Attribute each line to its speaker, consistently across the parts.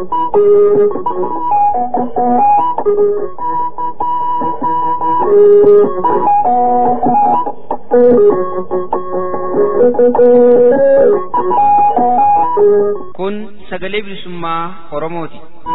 Speaker 1: Kun sagalee bilisummaa Oromooti.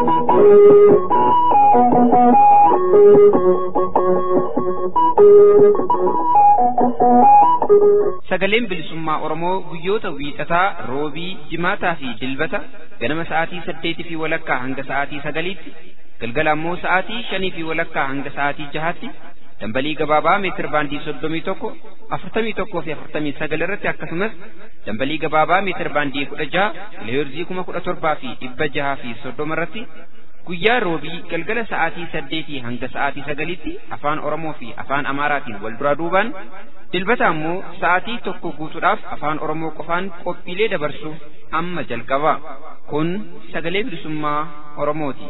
Speaker 1: Sagaleen bilisummaa Oromoo guyyoota wiixataa, roobii, jimaataa fi dilbata ganama sa'aatii saddeetii fi walakkaa hanga sa'aatii sagaliitti, galgala ammoo sa'aatii shanii fi walakkaa hanga sa'aatii jahaatti dambalii gabaabaa meetir baandii soddomii tokko afurtamii tokkoo fi afurtamii sagal irratti akkasumas dambalii gabaabaa meetir baandii kudha jaha kiloheerzii kuma kudha torbaa fi dhibba jahaa fi soddoma irratti guyyaa roobii galgala sa'aatii saddeetii hanga sa'aatii sagaliitti afaan oromoo fi afaan amaaraatiin wal duraa duubaan dilbata ammoo sa'aatii tokko guutuudhaaf afaan oromoo qofaan qophiilee dabarsuuf amma jalqaba kun sagalee bilisummaa oromooti.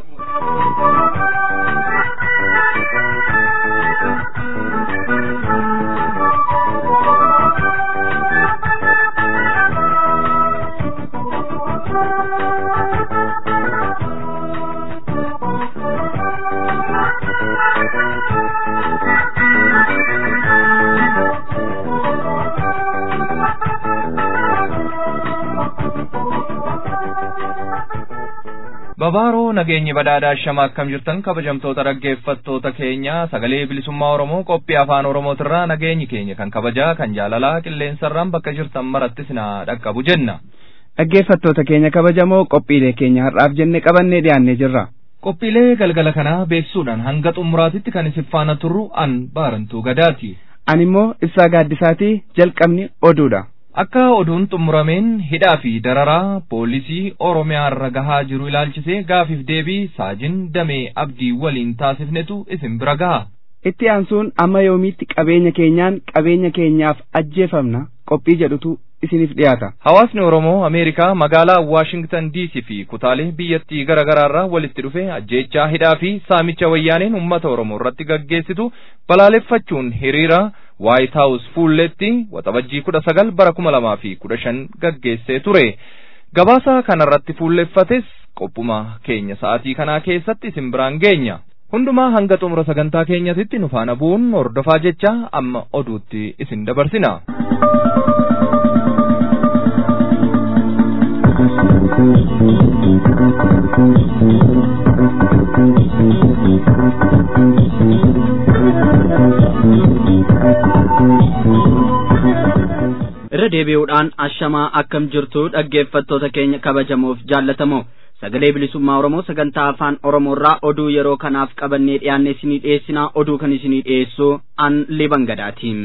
Speaker 2: Babaaroo nageenyi badhaadhaa shama akkam jirtan kabajamtoota dhaggeeffattoota keenya sagalee bilisummaa Oromoo qophii afaan Oromootirraa nageenyi keenya kan kabajaa kan jaalalaa qilleensarraan bakka jirtan maratti sinaa dhaqqabu jenna.
Speaker 3: Dhaggeeffattoota keenya kabajamoo qophiilee keenya har'aaf jenne qabannee dhiyaannee jirra.
Speaker 2: Qophiilee galgala kanaa beeksuudhaan hanga xumuraatitti kan isin faana turru an baarantuu gadaati.
Speaker 3: Ani immoo ibsaa gaaddisaatii jalqabni oduudha.
Speaker 2: Akka oduun xumurameen hidhaa fi dararaa poolisii Oromiyaa irra gahaa jiru ilaalchisee gaafiif deebii saajin damee abdii waliin taasifnetu isin bira gaha.
Speaker 3: Itti aansuun amma yoomiitti qabeenya keenyaan qabeenya keenyaaf ajjeefamna qophii jedhutu isiniif dhiyaata.
Speaker 2: Hawaasni Oromoo Ameerikaa magaalaa Waashingtan DC fi kutaalee biyyattii garaa garaarraa walitti dhufe ajjeechaa hidhaa fi saamicha wayyaaneen uummata Oromoo irratti gaggeessitu balaaleffachuun hiriira White House fuulletti waxabajjii kudha sagal bara kuma lamaa fi kudha shan gaggeessee ture. Gabaasa kanarratti fuulleffates qophuma keenya sa'aatii kanaa keessatti isin biraan geenya. Hundumaa hanga xumura sagantaa keenyatitti nu faana bu'uun hordofaa jecha amma oduutti isin dabarsina.
Speaker 4: irra deebi'uudhaan ashamaa akkam jirtu dhaggeeffattoota keenya kabajamoof jaallatamoo sagalee bilisummaa oromoo sagantaa afaan oromoorraa oduu yeroo kanaaf qabannee dhiyaanne isinii dhiyeessinaa oduu kan isinii dhiyeessu an liban gadaatiin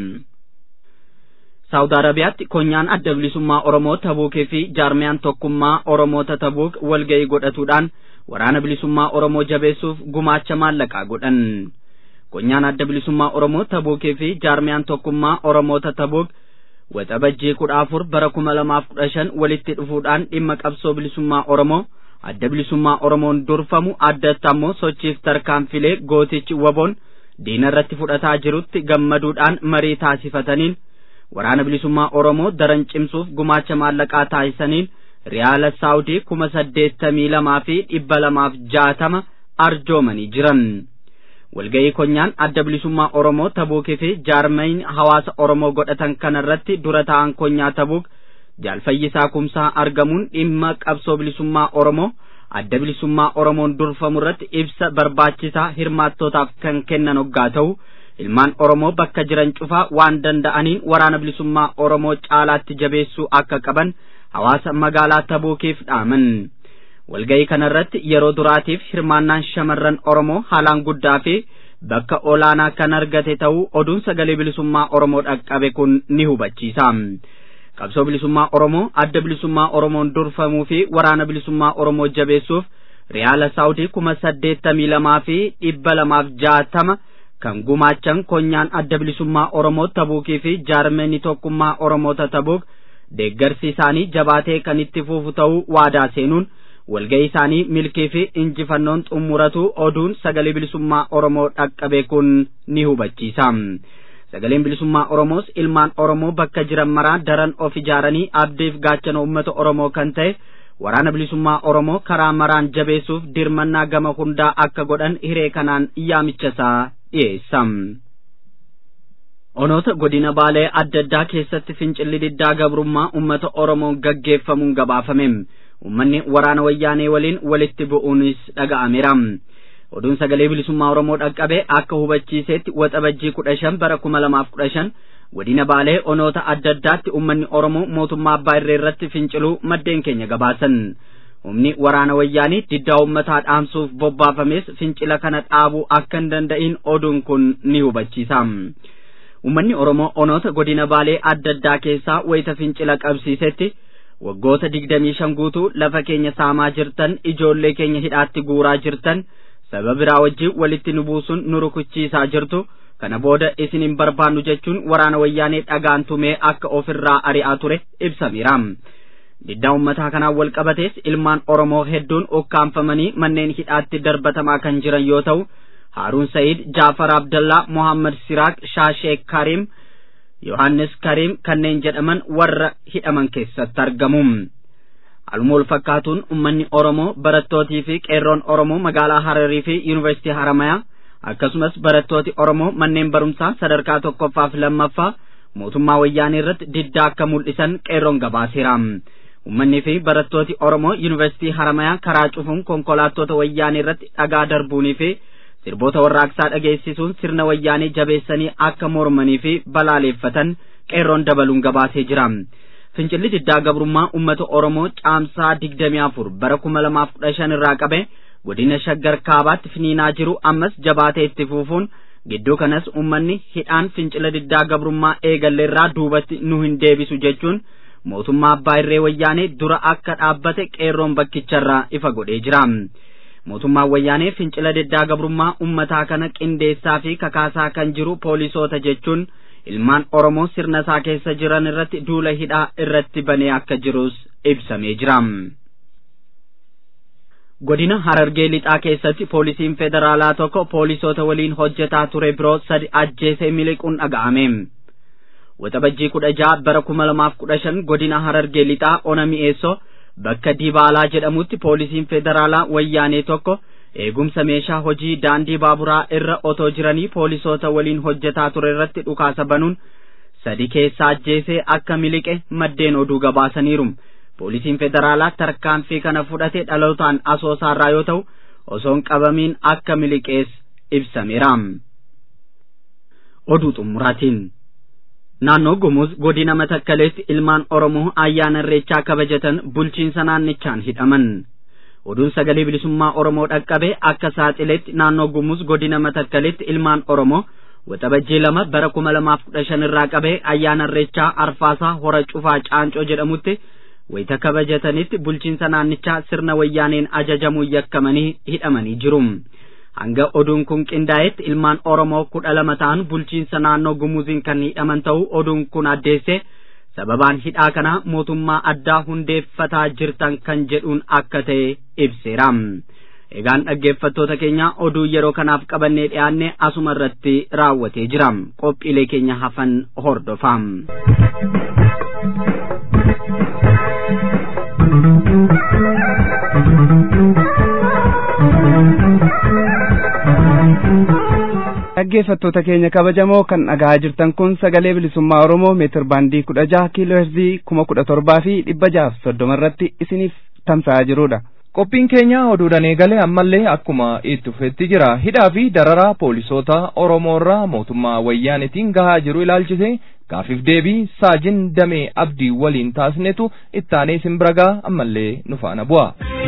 Speaker 4: saawud arabiyaatti konyaan adda bilisummaa oromoo tabuukii fi jaarmiyaan tokkummaa oromoota tabuuk walga'ii godhatuudhaan waraana bilisummaa oromoo jabeessuuf gumaacha maallaqaa godhan konyaan adda bilisummaa oromoo tabuukii fi jaarmiyaan tokkummaa oromoota tabuuk waxabajjii kudha afur bara kuma lamaaf kudha shan walitti dhufuudhaan dhimma qabsoo bilisummaa oromoo adda bilisummaa oromoon durfamu addatti ammoo sochiif tarkaanfilee gootichi waboon diina irratti fudhataa jirutti gammaduudhaan marii taasifataniin waraana bilisummaa oromoo daran cimsuuf gumaacha maallaqaa taasisaniin riyaala saawudii kuma saddeettamii lamaa fi dhibba lamaaf jaatama arjoomanii jiran. walga'ii konyaan adda bilisummaa oromoo tabuukii fi jaarmayin hawaasa oromoo godhatan kanarratti dura ta'an konyaa tabuuk jaalfayyisaa kumsaa argamuun dhimma qabsoo bilisummaa oromoo adda bilisummaa oromoon durfamu irratti ibsa barbaachisaa hirmaattootaaf kan kennan hoggaa ta'u ilmaan oromoo bakka jiran cufaa waan danda'aniin waraana bilisummaa oromoo caalaatti jabeessuu akka qaban hawaasa magaalaa tabuukiif dhaaman. walga'ii kanarratti yeroo duraatiif hirmaannaan shamarran oromoo haalaan guddaa fi bakka olaanaa kan argate ta'uu oduun sagalee bilisummaa oromoo dhaqqabe kun ni hubachiisa qabsoo bilisummaa oromoo adda bilisummaa oromoon durfamuu fi waraana bilisummaa oromoo jabeessuuf riyaala saawudii kuma saddeettamii lamaa fi dhibba lamaaf jaatama kan gumaachan konyaan adda bilisummaa oromoo tabuukii fi jaarmeenii tokkummaa oromoota tabuuk deeggarsi isaanii jabaatee kan itti fufu ta'uu waadaa seenuun walga'ii isaanii milkii fi injifannoon xumuratu oduun sagalee bilisummaa oromoo dhaqqabe kun ni hubachiisa sagaleen bilisummaa oromoos ilmaan oromoo bakka jiran maraa daran of ijaaranii abdiif gaachana uummata oromoo kan ta'e waraana bilisummaa oromoo karaa maraan jabeessuuf dirmannaa gama hundaa akka godhan hiree kanaan yaamichasaa dhiyeessa. onoota godina baalee adda addaa keessatti fincilli diddaa gabrummaa ummata oromoon gaggeeffamuun gabaafame ummanni waraana wayyaanee waliin walitti bu'uunis dhaga'ameera oduun sagalee bilisummaa oromoo dhaqqabe akka hubachiiseetti waxabajjii kudha shan bara kuma lamaaf kudha shan godina baalee onoota adda addaatti ummanni oromoo mootummaa abbaa irree irratti finciluu maddeen keenya gabaasan humni waraana wayyaanii diddaa ummataa dhaamsuuf bobbaafames fincila kana dhaabuu akka hin danda'in oduun kun ni hubachiisa. ummanni oromoo onoota godina baalee adda addaa keessaa wayita fincila qabsiisetti waggoota digdamii shan guutuu lafa keenya saamaa jirtan ijoollee keenya hidhaatti guuraa jirtan saba biraa wajjin walitti nu buusuun nu rukuchiisaa jirtu kana booda isin hin barbaannu jechuun waraana wayyaanee dhagaan tumee akka ofirraa ari'aa ture ibsameera. diddaa ummataa kanaan wal qabatees ilmaan oromoo hedduun ukkaanfamanii manneen hidhaatti darbatamaa kan jiran yoo ta'u Haaruun Sa'iid, Jaafar Abdallaa, Mohammad Siraaq, Shaashee Karim, Yohaannis Karim kanneen jedhaman warra hidhaman keessatti argamu. Haaluma wal fakkaatuun uummanni Oromoo barattootii fi qeerroon Oromoo magaalaa Hararii fi Yuunivarsiitii Haramayaa akkasumas barattooti Oromoo manneen barumsaa sadarkaa tokkoffaa fi lammaffaa mootummaa wayyaanee irratti diddaa akka mul'isan qeerroon gabaaseera. Uummanni fi barattooti Oromoo Yuunivarsiitii Haramayaa karaa cufuun konkolaattota wayyaanee irratti dhagaa darbuunii fi sirboota warraaqsaa dhageessisuun sirna wayyaanee jabeessanii akka mormanii fi balaaleeffatan qeerroon dabaluun gabaasee jira. Fincilli diddaa gabrummaa uummata Oromoo caamsaa digdamii afur bara kuma lamaaf kudha shan irraa qabe godina shaggar kaabaatti finiinaa jiru ammas jabaatee itti fufuun gidduu kanas uummanni hidhaan fincila diddaa gabrummaa eegalleerraa duubatti nu hin deebisu jechuun mootummaa abbaa irree wayyaanee dura akka dhaabbate qeerroon bakkicharraa ifa godhee jira. mootummaan wayyaanee fincila diddaa gabrummaa ummataa kana qindeessaa fi kakaasaa kan jiru poolisoota jechuun ilmaan oromoo sirna isaa keessa jiran irratti duula hidhaa irratti banee akka jirus ibsamee jira. godina harargee lixaa keessatti poolisiin federaalaa tokko poolisoota waliin hojjetaa ture biroo sadi ajjeesee miliquun dhaga'ame. waxabajjii kudha ja'a bara kuma lamaaf kudha shan godina harargee lixaa ona mi'eessoo bakka dibaalaa jedhamutti poolisiin federaalaa wayyaanee tokko eegumsa meeshaa hojii daandii baaburaa irra otoo jiranii poolisoota waliin hojjetaa ture irratti dhukaasa banuun sadi keessaa ajjeesee akka miliqe maddeen oduu gabaasaniiru poolisiin federaalaa tarkaanfii kana fudhate dhalootaan asoosaarraa yoo ta'u osoon qabamiin akka miliqees ibsameera oduu xumuraatiin naannoo gumuz godina matakkaleetti ilmaan oromoo ayyaana irreechaa kabajatan bulchiinsa naannichaan hidhaman oduun sagalee bilisummaa oromoo dhaqqabe akka saaxileetti naannoo gumuz godina matakkaleetti ilmaan oromoo waxabajjii lama bara kuma lamaaf kudha shan irraa qabee ayyaana irreechaa arfaasaa hora cufaa caancoo jedhamutti wayita kabajatanitti bulchiinsa naannichaa sirna wayyaaneen ajajamuun yakkamanii hidhamanii jiru. hanga oduun kun qindaa'etti ilmaan oromoo kudha lama ta'an bulchiinsa naannoo gumuziin kan hidhaman ta'uu oduun kun addeesse sababaan hidhaa kana mootummaa addaa hundeeffataa jirtan kan jedhuun akka ta'e ibseera egaan dhaggeeffattoota keenya oduu yeroo kanaaf qabannee dhiyaanne asuma irratti raawwatee jira qophiilee keenya hafan hordofaa.
Speaker 3: dhaggeeffattoota keenya kabajamoo kan dhagahaa jirtan kun sagalee bilisummaa oromoo meetir baandii kudha jaha kiiloo heerzii kuma kudha torbaa fi dhibba jahaaf soddoma irratti isiniif tamsa'aa jirudha.
Speaker 2: Qophiin keenya oduudhaan eegale ammallee akkuma itti fufetti jira. Hidhaa fi dararaa poolisoota Oromoo irraa mootummaa wayyaanitiin gahaa jiru ilaalchise gaafiif deebii saajin damee abdii waliin taasisnetu ittaanee isin bira ga'a ammallee nu faana bu'a.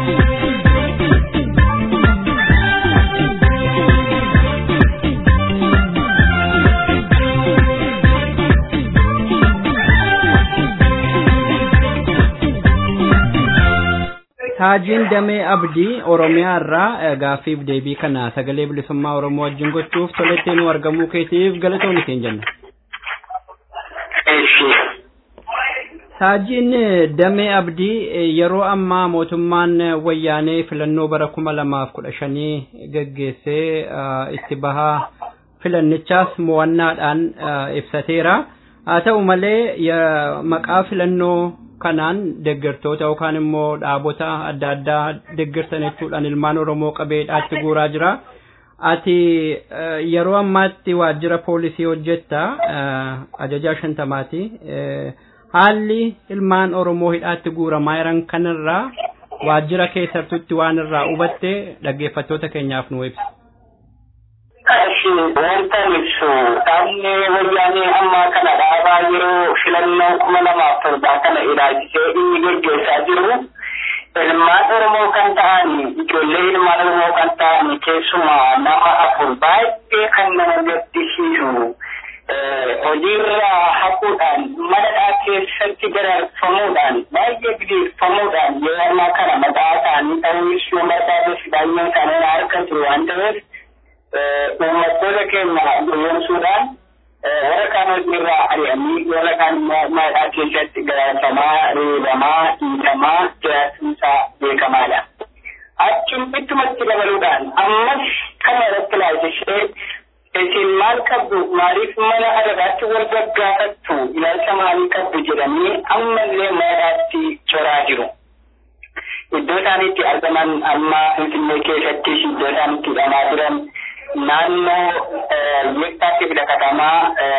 Speaker 5: Haajiin Damee Abdii Oromiyaa irraa gaaffiif deebii kana sagalee bilisummaa Oromoo wajjin gochuuf tolettee nu argamuu keetiif galatoon isin jenna. Haajiin Damee Abdii yeroo ammaa mootummaan wayyaanee filannoo bara kuma lamaaf kudha shanii gaggeessee itti bahaa filannichaas mo'annaadhaan ibsateera. Haa ta'u malee maqaa filannoo kanaan deeggartoota yookaan immoo dhaabota adda addaa deeggartan jechuudhaan ilmaan Oromoo qabeedhaatti guuraa jira. Ati yeroo ammaatti waajjira poolisii hojjetta ajajaa shantamaati. Haalli ilmaan Oromoo hidhaatti guuramaa jiran kanarraa waajjira keessattutti waan irraa hubatte dhaggeeffattoota keenyaaf nu ibsa.
Speaker 6: Ashi wanta ibsu dhaabni wayyaanee ammaa kana dhaabaa yeroo filannoo kuma lamaaf torbaa kana ilaalchisee inni gaggeessaa jiru ilmaan Oromoo kan ta'an ijoollee ilmaan Oromoo kan ta'an keessumaa nama afur baay'ee kan nama gaddisiisu hojiirraa haquudhaan manadhaa keessatti gararfamuudhaan baay'ee gideeffamuudhaan yeroo ammaa kana maqaa isaanii ta'uu ibsuu barbaades baay'een isaanii harka jiru waan ta'eef uummattoota keenya gowwoomsuudhaan warra kaan hojiirraa ari'anii warra kaan manadhaa keessatti gararfamaa reebamaa dhiitamaa jiraachuunsaa beekamaadha. Achiin ittumatti dabaluudhaan ammas kana irratti ilaalchishee isin maal qabdu maaliif mana adadaatti wal gaggaafattu ilaalcha maalii qabdu jedhanii ammallee manadhaatti coraa jiru. Iddoo isaan itti argaman amma Finfinnee keessattis iddoo isaan itti hidhamaa jiran naannoo yettaatti fida katamaa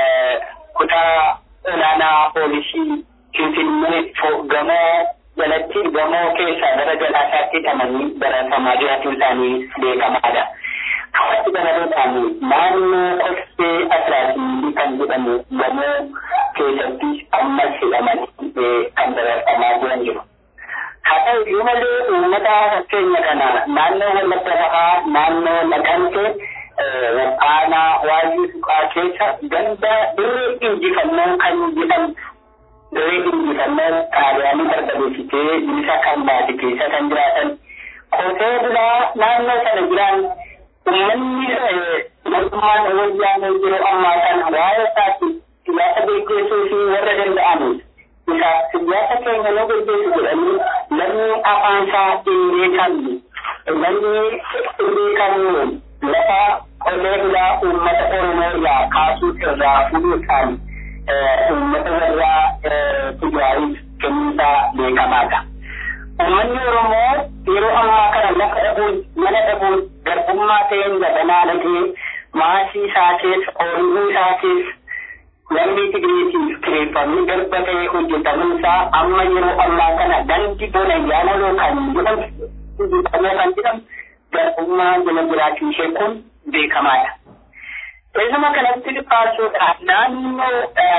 Speaker 6: kutaa olaanaa poolisii Finfinnee gamoo jalatti gamoo keessaa gara jalaasaatti hidhamanii baratamaa jiraachuun isaanii beekamaadha. Akkatti dabaluudhaan naannoo korsee asiraatii kan jedhamu gamoo keessatti ammas hidhamanii kan baratamaa jiran jiru. Haa ta'u iyyuu malee uummata fakkeenya kana naannoo wallagga bahaa naannoo naqamte aanaa waayee suqaa keessa ganda dirree injifannoo kan jedhamu dirree injifannoo xaaliyaanii barbadeessitee bilisa kan baate keessa kan jiraatan qotee bulaa naannoo sana jiran uummanni mootummaan wayyaanee yeroo ammaa kana waa'ee isaatti siyaasa gaggeessuu fi warra danda'aniif isaaf siyaasa keenya nu gaggeessu jedhanii namni afaan isaa hin beekamne namni hin beekamne lafa qotee bulaa uummata oromoo irraa kaasuu irraa fuudhuudhaan uummata warraa tigraayif kenniisaa beekamaadha. Uummanni Oromoo yeroo ammaa kana lafa dhabuun mana dhabuun garbummaa ta'een gabanaa dhagee maasii isaa keessa ooyiruu isaa keessa lammii Tigiriitiif kireeffamni garba ta'ee hojjetamuunsaa amma yeroo ammaa kana gandi bona yaanaloo kan jedhamu hojjetamuu kan jedhamu garbummaa jala jiraachuu ishee kun beekamaadha. Keessuma kanatti dhiphaasuudhaan naannoo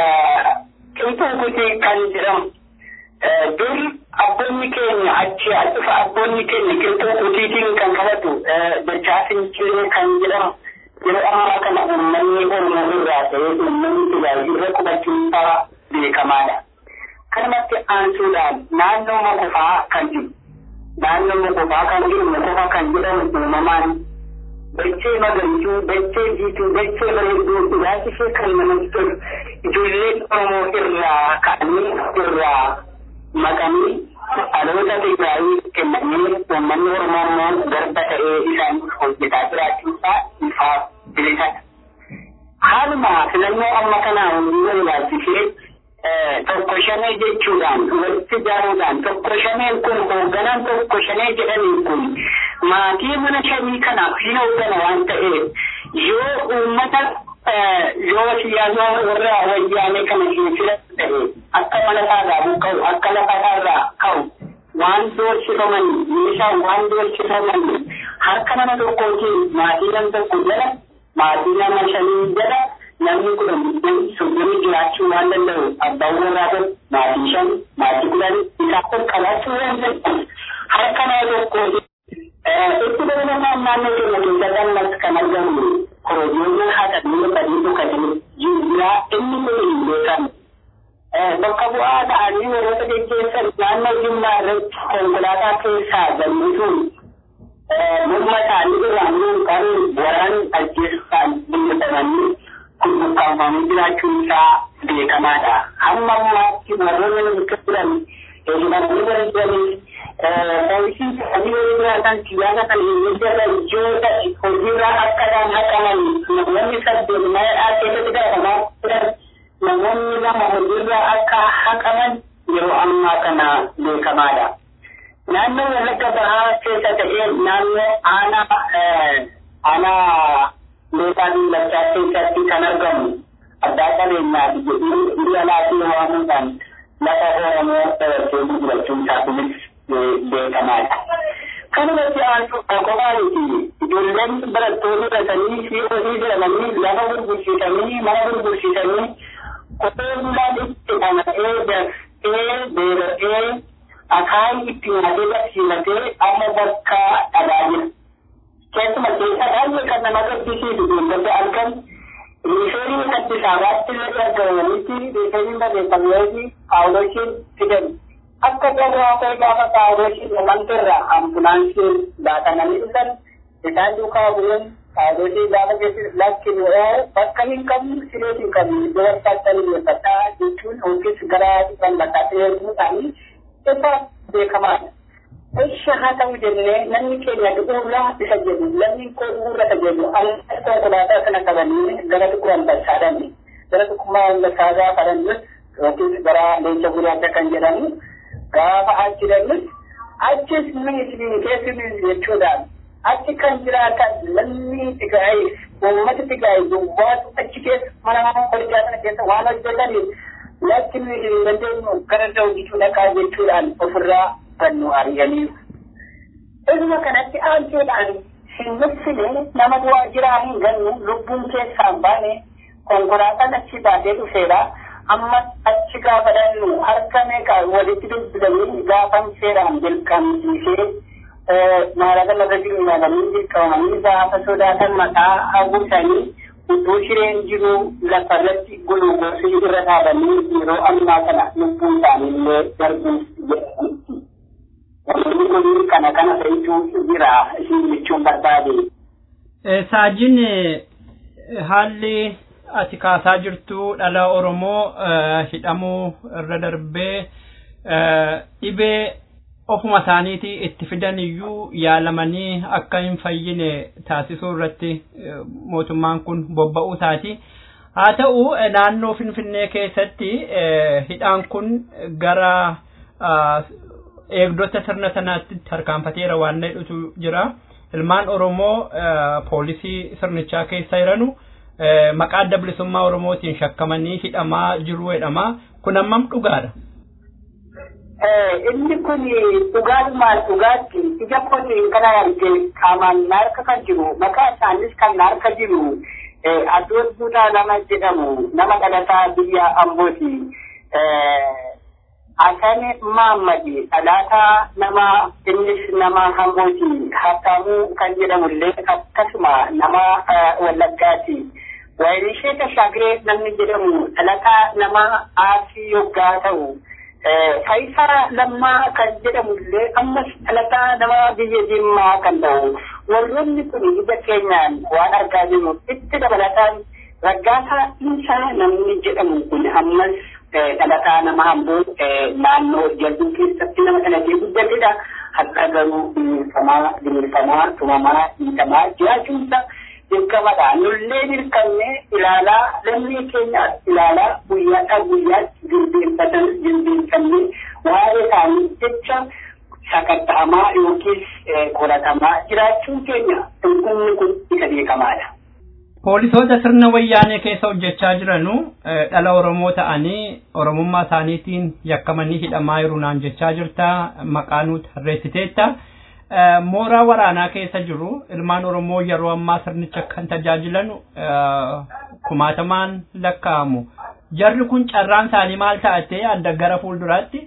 Speaker 6: qinxuukutii kan jedhamu dur abboonni keenya achi dhufa abboonni keenya qinxuukutiitiin kan qabatu dachaa finciree kan jedhamu yeroo ammaa kana uummanni oromoo irraa ta'ee uummanni tajaajila qubachuunsaa beekamaadha. Kanumatti aansuudhaan naannoo mokofaa kan jiru naannoo mokofaa kan jiru mokofa kan jedhamu uumamaan dachee magariituu dachee jiituu dachee bareedduu ilaalchi ishee kan namatti tolu ijoolleen oromoo irraa ka'anii irraa maqanii dhaloota Tigraayii kennanii uummanni oromoo immoo garba ta'ee isaan hojjetaa jiraachuusaa ifaaf bilisadha. Haaluma filannoo amma kanaa hunduu ilaalchisee tokko shanee jechuudhaan walitti ijaaruudhaan tokko shaneen kun hoogganaan tokko shanee jedhanii kun maatii mana shanii kanaaf hin hooggana waan ta'eef yoo uummata yoo siyaasa warra wayyaanee kana hin filatu ta'e akka mana isaarraa buqqa'u akka lafa isaarraa ka'u waan doorsifaman meeshaa waan doorsifaman harka nama tokkootiin maatii nama tokko jala maatii nama shanii jala namni kudhan biddeen soddomii jiraachuu waan danda'u abbaan warraa kun maatii shan maatii kudhan isaaf ol qabaachuu waan danda'u harka nama tokkootiin itti dabalataan naannoo keenya keessatti ammas kan argamu korojoolee haadha badii dhukatanii jiraa inni kun hin beekamu. Bakka bu'aa ta'anii warroota geggeessan naannoo jimmaa irratti konkolaataa keessaa galmisuun morma isaanii irraan qaruun waraan ajjeessuudhaan dhimmisamanii gurgurtaafamanii jiraachuun isaa beekamaadha. Hamma ammaatti warroonni nuti turan hidhamanii bara jiranii poolisii ta'anii yeroo jiraatan siyaasa kan hin jala hojiirraa akka isaan haqaman namoonni saddeet mana keessatti gaafamaa turan namoonni lama hojiirraa akka haqaman yeroo ammaa kana beekamaadha. Naannoo Wallagga Bahaa keessa ta'ee naannoo aanaa aanaa Leeqaa Duulachaa keessatti kan argamu abbaa qabeenyaati jedhee biyya laatii waamuudhaan lafa Oromoo dabarsee gurgurachuun isaa kunis beekamaadha. Kanumatti aantu qofaaniti ijoolleen barattoonni dhasanii fi hojii jedhamanii lafa gurgursiisanii mana gurgursiisanii qotee bulaan itti dhama'ee darsee beelatee akaayii itti nyaatee barsiifatee amma bakka dhagaa jira. Keessuma keessa baay'ee kan nama gaddisiisu beeylada argan riifeerii Addis Ababaatti illee argamanitti riifeeriin barreeffameefi haawuloshiin fidan. Akka jarraa koo gaafa haawuloshiin uumamterra ambulaansiin baatamanii dhufan isaan duukaa bu'uun haawuloshii gaafa geessis lakkin oo bakka hin qabnu sireet hin qabnu iddoo barbaachisanii dhiyeeffadhaa jechuun yookiis gara dhibban bakkaatti erguu isaanii isa beekamaadha. Isha haa ta'u jennee namni keenya dhuguurraa isa jedhu lamni koo dhuguurra isa jedhu amma konkolaataa sana qabanii gara tuquu ambassaadhaan gara tuqummaa ambasaadaa fadhannus yookiin gara leenca gurraacha kan jedhamu gaafa achi dhabnus achis minisiriin keessumis jechuudhaan achi kan jiraatan lamni Tigraayis uummata Tigraayis duwwaatu achi keessa mana mana qoricha sana keessa waan hojjetaniif lakki nuyi hin dandeenyu gara hojjechuu dhaqaa jechuudhaan ofirraa kan nu ari'aniiru. Dhuguma kanatti aanteedhaan hin nuffine nama du'aa jiraa hin gannu lubbuun keessaan baane konkolaataan achi baatee dhufeera. Amma achi gaafa dhannu harka meeqa walitti dubbisanii gaafan seeraan dirqamsiisee maallaqa lafa jiru nyaatanii dirqamanii gaafa sodaatan maqaa hawwisanii utuu shireen jiru lafarratti gulugoosii irra dhaabanii yeroo ammaa kana lubbuun isaanii illee darbuuf jedhanitti. Wanti kun kana kana fe'ituu jira isin jechuun barbaade.
Speaker 5: Saajin haalli ati kaasaa jirtu dhala Oromoo hidhamuu irra darbee dhibee ofuma isaaniitii itti fidan iyyuu yaalamanii akka hin fayyine taasisuu irratti mootummaan kun bobba'uu isaati. Haa ta'u naannoo Finfinnee keessatti hidhaan kun gara eegdota sirna sanaatti tarkaanfateera waan jedhutu jira. Ilmaan Oromoo poolisii sirnichaa keessa jiranu maqaa adda bilisummaa Oromootiin shakkamanii hidhamaa jiru jedhama. Kun hammam dhugaadha?
Speaker 6: inni kun dhugaalumaan dhugaatti ija kootiin kana arge qaamaan na harka kan jiru maqaa isaanis kan na harka jiru adoon buunaa nama jedhamu nama dhalataa biyya ambooti. Asani Maammadi dhalataa nama innis nama ambooti Hattaamuu kan jedhamullee akkasuma nama Wallaggaati. Waayilishee Tashaagiree namni jedhamu dhalataa nama Aasii yoggaa ta'u. Faayisaa lammaa kan jedhamullee ammas dhalataa nama biyya Jimmaa kan ta'u warroonni kun ija keenyaan waan argaa jirru itti dabalataan raggaasaa isaa namni jedhamu kun ammas dhalataa nama hambuu naannoo jalbii keessatti nama dhalatee guddatedha. Har'a garuu bineelfamaa bineelfamaa tumamaa dhiitamaa jiraachuunsa dirqamadha. Nullee dirqamne ilaalaa lammii keenya ilaalaa guyyaadhaa guyyaatti jilbeenfatan jilbeenfannee waa'ee isaanii jecha sakatta'amaa yookiis qoratamaa jiraachuun keenya dhugumni kun isa beekamaadha.
Speaker 5: Poolisoota sirna wayyaanee keessa hojjechaa jiranu dhala Oromoo ta'anii Oromummaa isaaniitiin yakkamanii hidhamaa jiru naan jechaa jirta maqaa nu tarreessiteetta. mooraa waraanaa keessa jiru ilmaan oromoo yeroo ammaa sirnicha kan tajaajilan kumaatamaan lakkaa'amu jarri kun carraan isaanii maal ta'ate adda gara fuulduraatti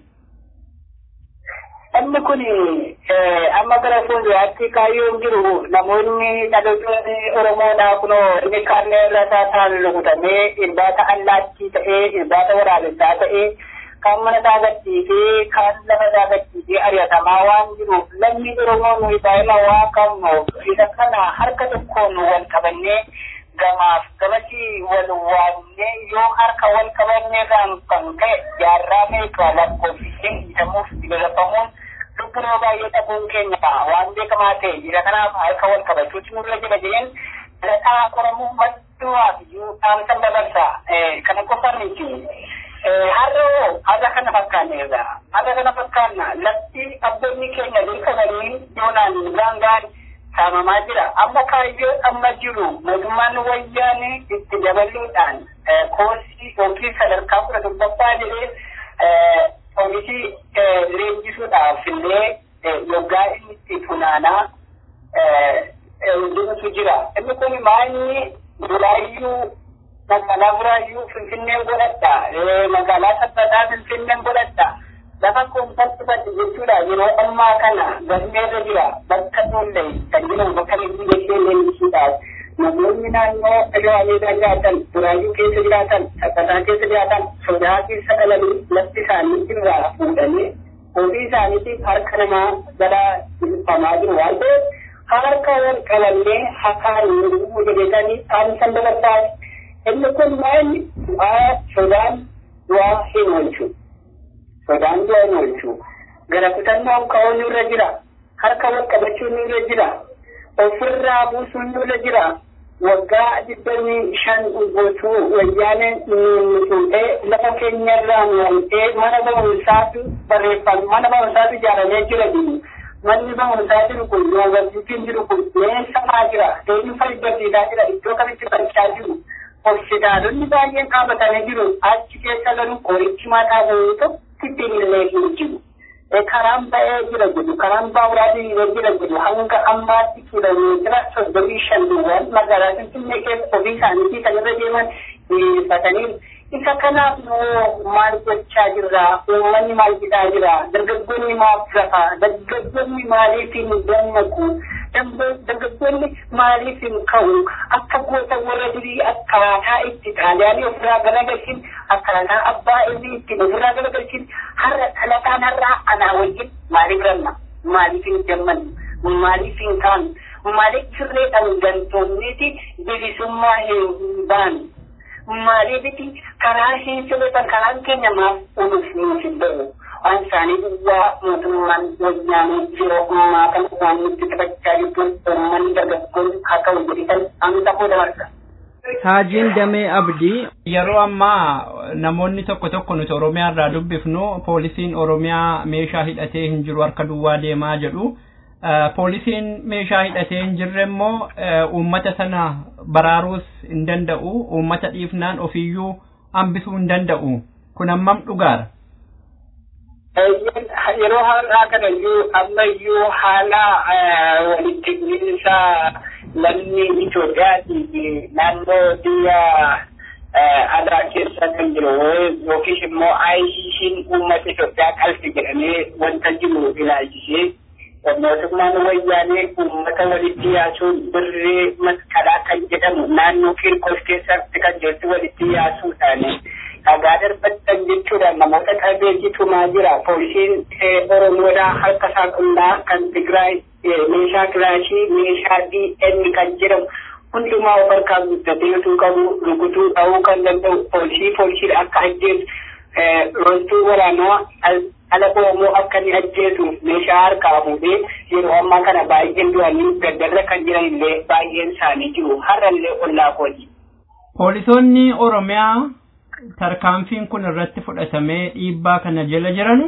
Speaker 6: Inni kun amma gara fuulduraatti kaayyoon jiru namoonni dhaloonni Oromoodhaa kunoo inni kaannee irra taa'an rukutamee irbaata allaattii ta'ee irbaata waraabessaa ta'ee kan mana isaa gadhiisee kan lafa isaa gadhiisee ari'atamaa waan jiruuf lammi Oromoo nuyi daa'ima waa qabnuuf isa kana harka tokkoon wal qabannee gamaaf gamatti wal waamnee yoo harka wal qabannee kan kan ka'e jaarraa meeqa lakkoofsisee hidhamuuf galafamuun lubbu nama baay'ee dhabuun keenya waan beekamaa ta'e jira kanaaf harka wal qabachuutu nurra jira jeen dhalattaa Oromoo madduwaaf iyyuu dhaamsan dabarsa kana qofa miti. har'oo har'a kana fakkaanneerra har'a kana fakkaanna lafti abboonni keenya beekamanii yoonaan gaangaan saamamaa jira amma kaayyoo amma jiru mootummaan wayyaanee itti dabaluudhaan koosii yookiin sadarkaa kudha torbaffaa jedhee oomisii leenjisuudhaaf illee yoggaa inni itti funaanaa deemtu jira inni kun maanyi duraayyuu magaalaa buraayyuu finfinneen godhadha magaalaa sabbataa finfinneen godhadha lafa koomfaltifate jechuudha yeroo ammaa kana galmeerra jira bakka tollee kan jedhamu bakka leenjii gashee leenjisuudhaaf namoonni naannoo shawaameedaa jiraatan buraayyuu keessa jiraatan sabbataa keessa jiraatan sodaa keessa dhalanii lafti isaanii irraa fuudhanii ofii isaaniitiif harka namaa jala ilfamaa jiru waan ta'eef harka wal qabannee hakaan nuguu jedhetanii dhaamsan dabarsaati inni kun maali du'aa sodaan du'aa hin oolchu sodaan du'aa hin oolchu gara kutannoon ka'uun nurra jira harka wal qabachuun nurra jira ofirraa buusuun nurra jira waggaa digdamii shan guutuu wayyaaneen nu fuudhee lafa keenyarraa nu wal'ee mana barumsaatu barreeffame mana barumsaatu ijaaramee jira jiru manni barumsaa jiru kun yuunivarsiitiin jiru kun meeshamaa jira eenyu fayyadamsiisaa jira iddoo kamitti barchaa jiru hospitaalonni baay'een dhaabatanii jiru achi keessa garuu qorichi mataa bahee tokkitti illee hin jiru. karaan ba'ee jira jedhu karaan baaburaa diriiree jira jedhu hanga ammaatti kiiloomeetira soddomii shan duwwaan magaalaa finfinnee keessa ofii isaaniitii kan irra deeman diriirfatanii isa kanaaf nuu maal gochaa jirra uummanni maal jedhaa jira dargaggoonni maaf rafa dargaggoonni maaliif hin dammaqu dargaggoonni maaliif hin ka'u akka goota warra durii akkaataa itti xaaliyaanii ofirraa garagalchin akkaataa abbaa inni ittiin ofirraa garagalchin har'a dhalataan har'aa anaa wajjin maaliif ranna maaliif hin dammannu maaliif hin kaanu maaliif sirreedhaan gantoonniiti bilisummaa hin baanu maaliifiti karaa hin sirreessan karaan keenya maaf unuuf nuuf hin ba'u waan isaanii duwwaa mootummaan wayyaanee yeroo ammaa kana waan nutti taphachaa jirtuun uummanni dargaggoonni haa ta'u jedhitan amsa koo dabarsa.
Speaker 5: Haajiin Damee Abdii yeroo ammaa namoonni tokko tokko nuti Oromiyaa irraa dubbifnu poolisiin Oromiyaa meeshaa hidhatee hin jiru harka duwwaa deemaa jedhu. Poolisiin meeshaa hidhatee hin jirre immoo uummata sana baraaruus hin danda'u uummata dhiifnaan ofiyyuu hambisuu hin danda'u kun hammam dhugaara.
Speaker 6: Yeroo har'aa kana iyyuu amma iyyuu haala walitti bu'iinsa lammii Itoophiyaatii fi naannoo biyya alaa keessa kan jiru yookiis immoo ICC'n uummata Itoophiyaa qalbi jedhamee wanta jiru ilaalchisee mootummaan wayyaanee uummata walitti yaasuun birree masqalaa kan jedhamu naannoo Kirkos keessatti kan jirtu walitti yaasuudhaan dhagaa darbatan jechuudha namoota qabeessitumaa jira poolisiin oromoodhaa harka isaa qullaa kan tigraay meeshaa kilaashii meeshaa dn kan jedhamu hundumaa of harkaa guddateetu qabu rukutuu ta'uu kan danda'u poolisii poolisiidha akka ajjeesu loltuu waraanaa ala oromoo akka ni ajjeesuuf meeshaa harkaa fuudhee yeroo ammaa kana baay'een du'anii gaddarra kan jiran illee baay'een isaanii jiru har'a illee ollaa kooti.
Speaker 5: Poolisoonni Oromiyaa tarkaanfiin kun irratti fudhatamee dhiibbaa kana jala jiranu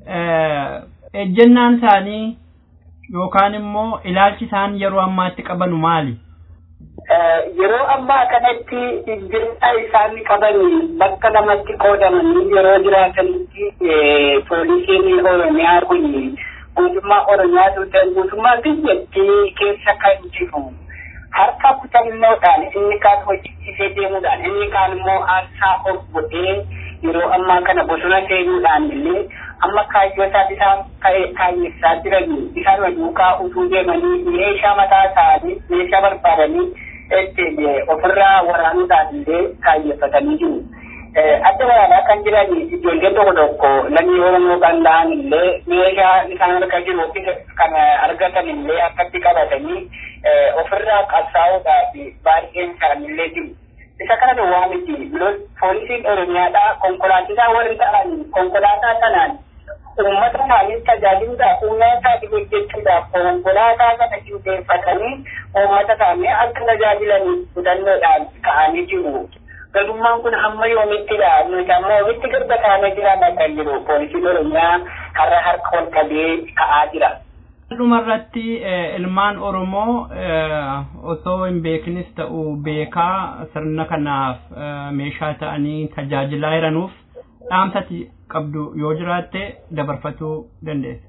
Speaker 5: ejjennaan isaanii yookaan immoo ilaalchi isaan yeroo ammaatti qabanu maali?
Speaker 6: Yeroo ammaa kanatti jirta isaan qaban bakka lamatti qoodamanii yeroo jiraatanitti poolisiin Oromiyaa kun guutummaa Oromiyaa tuutan guutummaa biyyattii keessa kan jiru. harka kutannoodhaan inni kaan hojjechiisee deemuudhaan inni kaan immoo aarsaa of godhee yeroo ammaa kana bosona seenuudhaan illee amma kaayyoo isaa isaan kaayessaa jiran isaan duukaa utuu deemanii meeshaa mataa isaanii meeshaa barbaadanii ofirraa waraanuudhaan illee kaayeffatanii jiru. Adda waraanaa kan jiran ijoollee tokko tokko lammii Oromoo kan ta'an illee meeshaa isaan harka jiru kan argatan illee akkatti qabatanii ofirraa qabsaa'uudhaaf baay'een isaanillee jiru. Isa kana duwwaa miti poolisiin Oromiyaadhaa konkolaachisaa warri ta'an konkolaataa sanaan uummata isaanii tajaajiluudhaaf uummata isaanii hojjechuudhaaf konkolaataa kana qindeeffatanii uummata isaanii akka tajaajilanii hubannoodhaan ka'anii jiru. Garbummaan kun hamma yoomittidha. Nuti amma yoomitti garba taanee jiraanna kan jiru. Poolisiin Oromiyaa har'a harka ol qabee ka'aa jira.
Speaker 5: dhumarratti ilmaan Oromoo osoo hin beeknis ta'u beekaa sirna kanaaf meeshaa ta'anii tajaajilaa jiranuuf dhaamsati qabdu yoo jiraatte dabarfachuu dandeessa.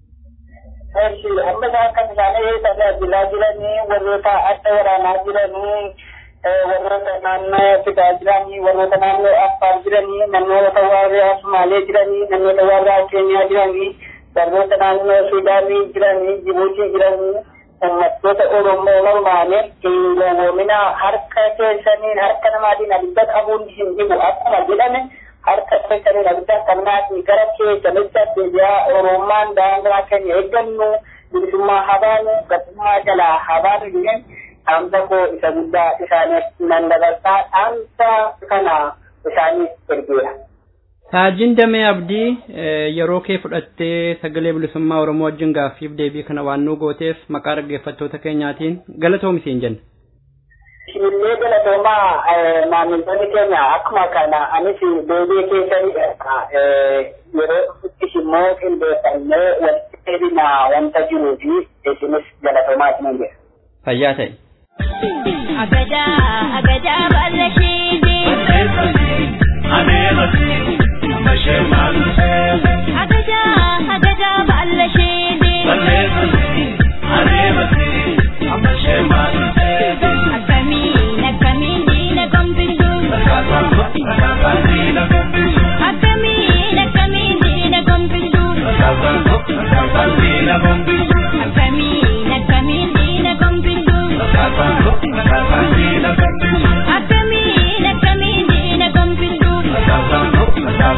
Speaker 6: Amma isaan kan isaanii tajaajilaa jiranii warroota adda waraanaa jiranii warroota naannoo fidaa jiranii warroota naannoo affaar jiranii namoota warraa Sumaalee jiranii namoota warraa Keeniyaa jiranii warroota naannoo Suudaanii jiranii Jibuutii jiranii uummattoota Oromoo normaanii hin gowwoomina harka keessaniin harka namaatiin abidda qabuun hin dhibu akkuma jedhame harka keessaniin abidda kannaatiin gara keessanitti deebi'aa Oromummaan daangaa keenya eeggannu bilisummaa habaanu gatummaa jalaa habaanu jedhan dhaamsa koo isa guddaa isaaniif nan dabarsaa dhaamsa kana isaaniif ergeera.
Speaker 5: Taajin Damee Abdii yeroo kee fudhattee sagalee bilisummaa Oromoo wajjin gaaffiif deebii kana waan nu gooteef maqaa dhaggeeffattoota keenyaatiin galatoomi siin jenna.
Speaker 6: Isinillee galatoomaa maamiltoonni keenya akkuma kana anis deebii keessanidha. Yeroo dhufuttis immoo qindeeffannee walitti deebina wanta jiruu fi isinis galatoomaa isinin jedha.
Speaker 5: Fayyaa ta'e.
Speaker 7: Agadaa agadaa baala sheedee.
Speaker 8: Adeemati.
Speaker 7: Agaja, agaja balla shede. Akami, nakami dina gombisu. Akami, nakami dina gombisu. Akami, nakami dina gombisu. Akami, nakami dina gombisu.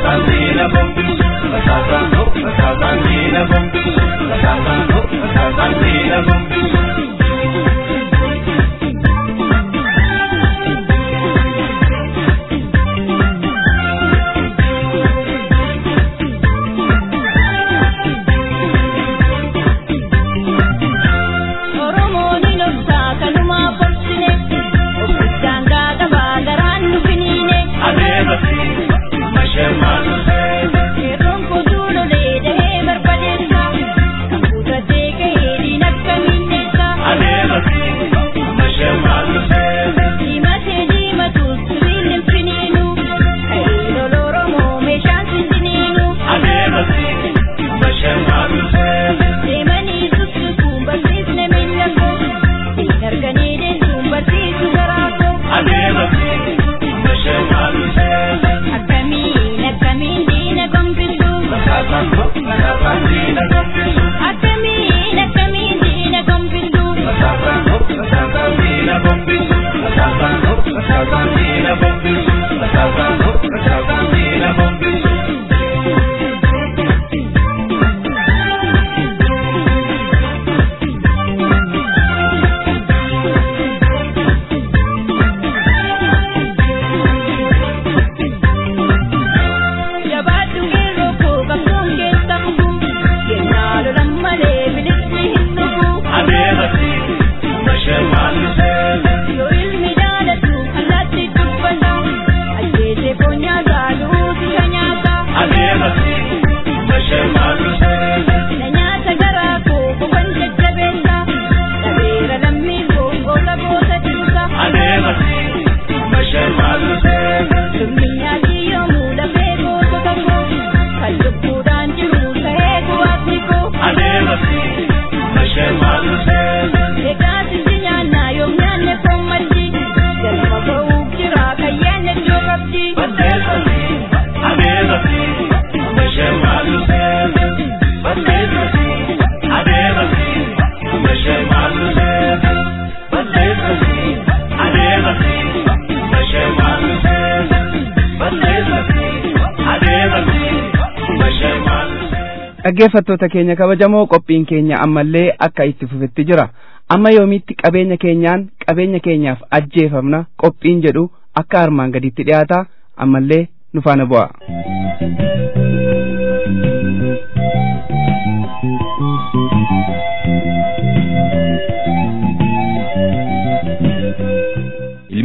Speaker 7: Oromoon hin obsaa kanumaa borsine. Obbisaan gaagabaa garaan nu finiine. Yeroon kutuu lolee dahee barbadeessa. Kan kutatee gahee diin akka minneessa. Diimatee diimatuus sirriin hin finiinu. Ka'ee lola Oromoo meeshaan sindiniinu. Deemanii sussukuun barsiisne miila koo. Hin arganii deessuun barsiisu garaa koo. Akkamiin akkamiin diina gombisu. Akkamiin akkamiin diina gombisu. Jabaadhu geerroo koo qabsoon keessa bubu. Kennaa lolan malee bilisni hin dhufu. Yoo ilmi jaalatu allaatti dubbata. Ajjeesee foon nyaataa duuti ka nyaata. Na nyaata garaa koo boqon jajjabeessa. Dhabeera lammii koo goota goota dhiisa. Lubni nyaatii yoomuu lafee goota tokko. Kan lubbuudhaan jiru ta'ee kuwaatni koo. Egaa sisi nyaannaa yoom nyaanne foon maddi. Galma ba'uuf jira kan yaanne iddoo qabdi.
Speaker 3: dhaggeeffattoota keenya kabajamoo qophiin keenya ammallee akka itti fufetti jira amma yoomitti qabeenya keenyaan qabeenya keenyaaf ajjeefamna qophiin jedhu akka armaan gaditti dhiyaata ammallee nu faana bu'a.
Speaker 2: ilmi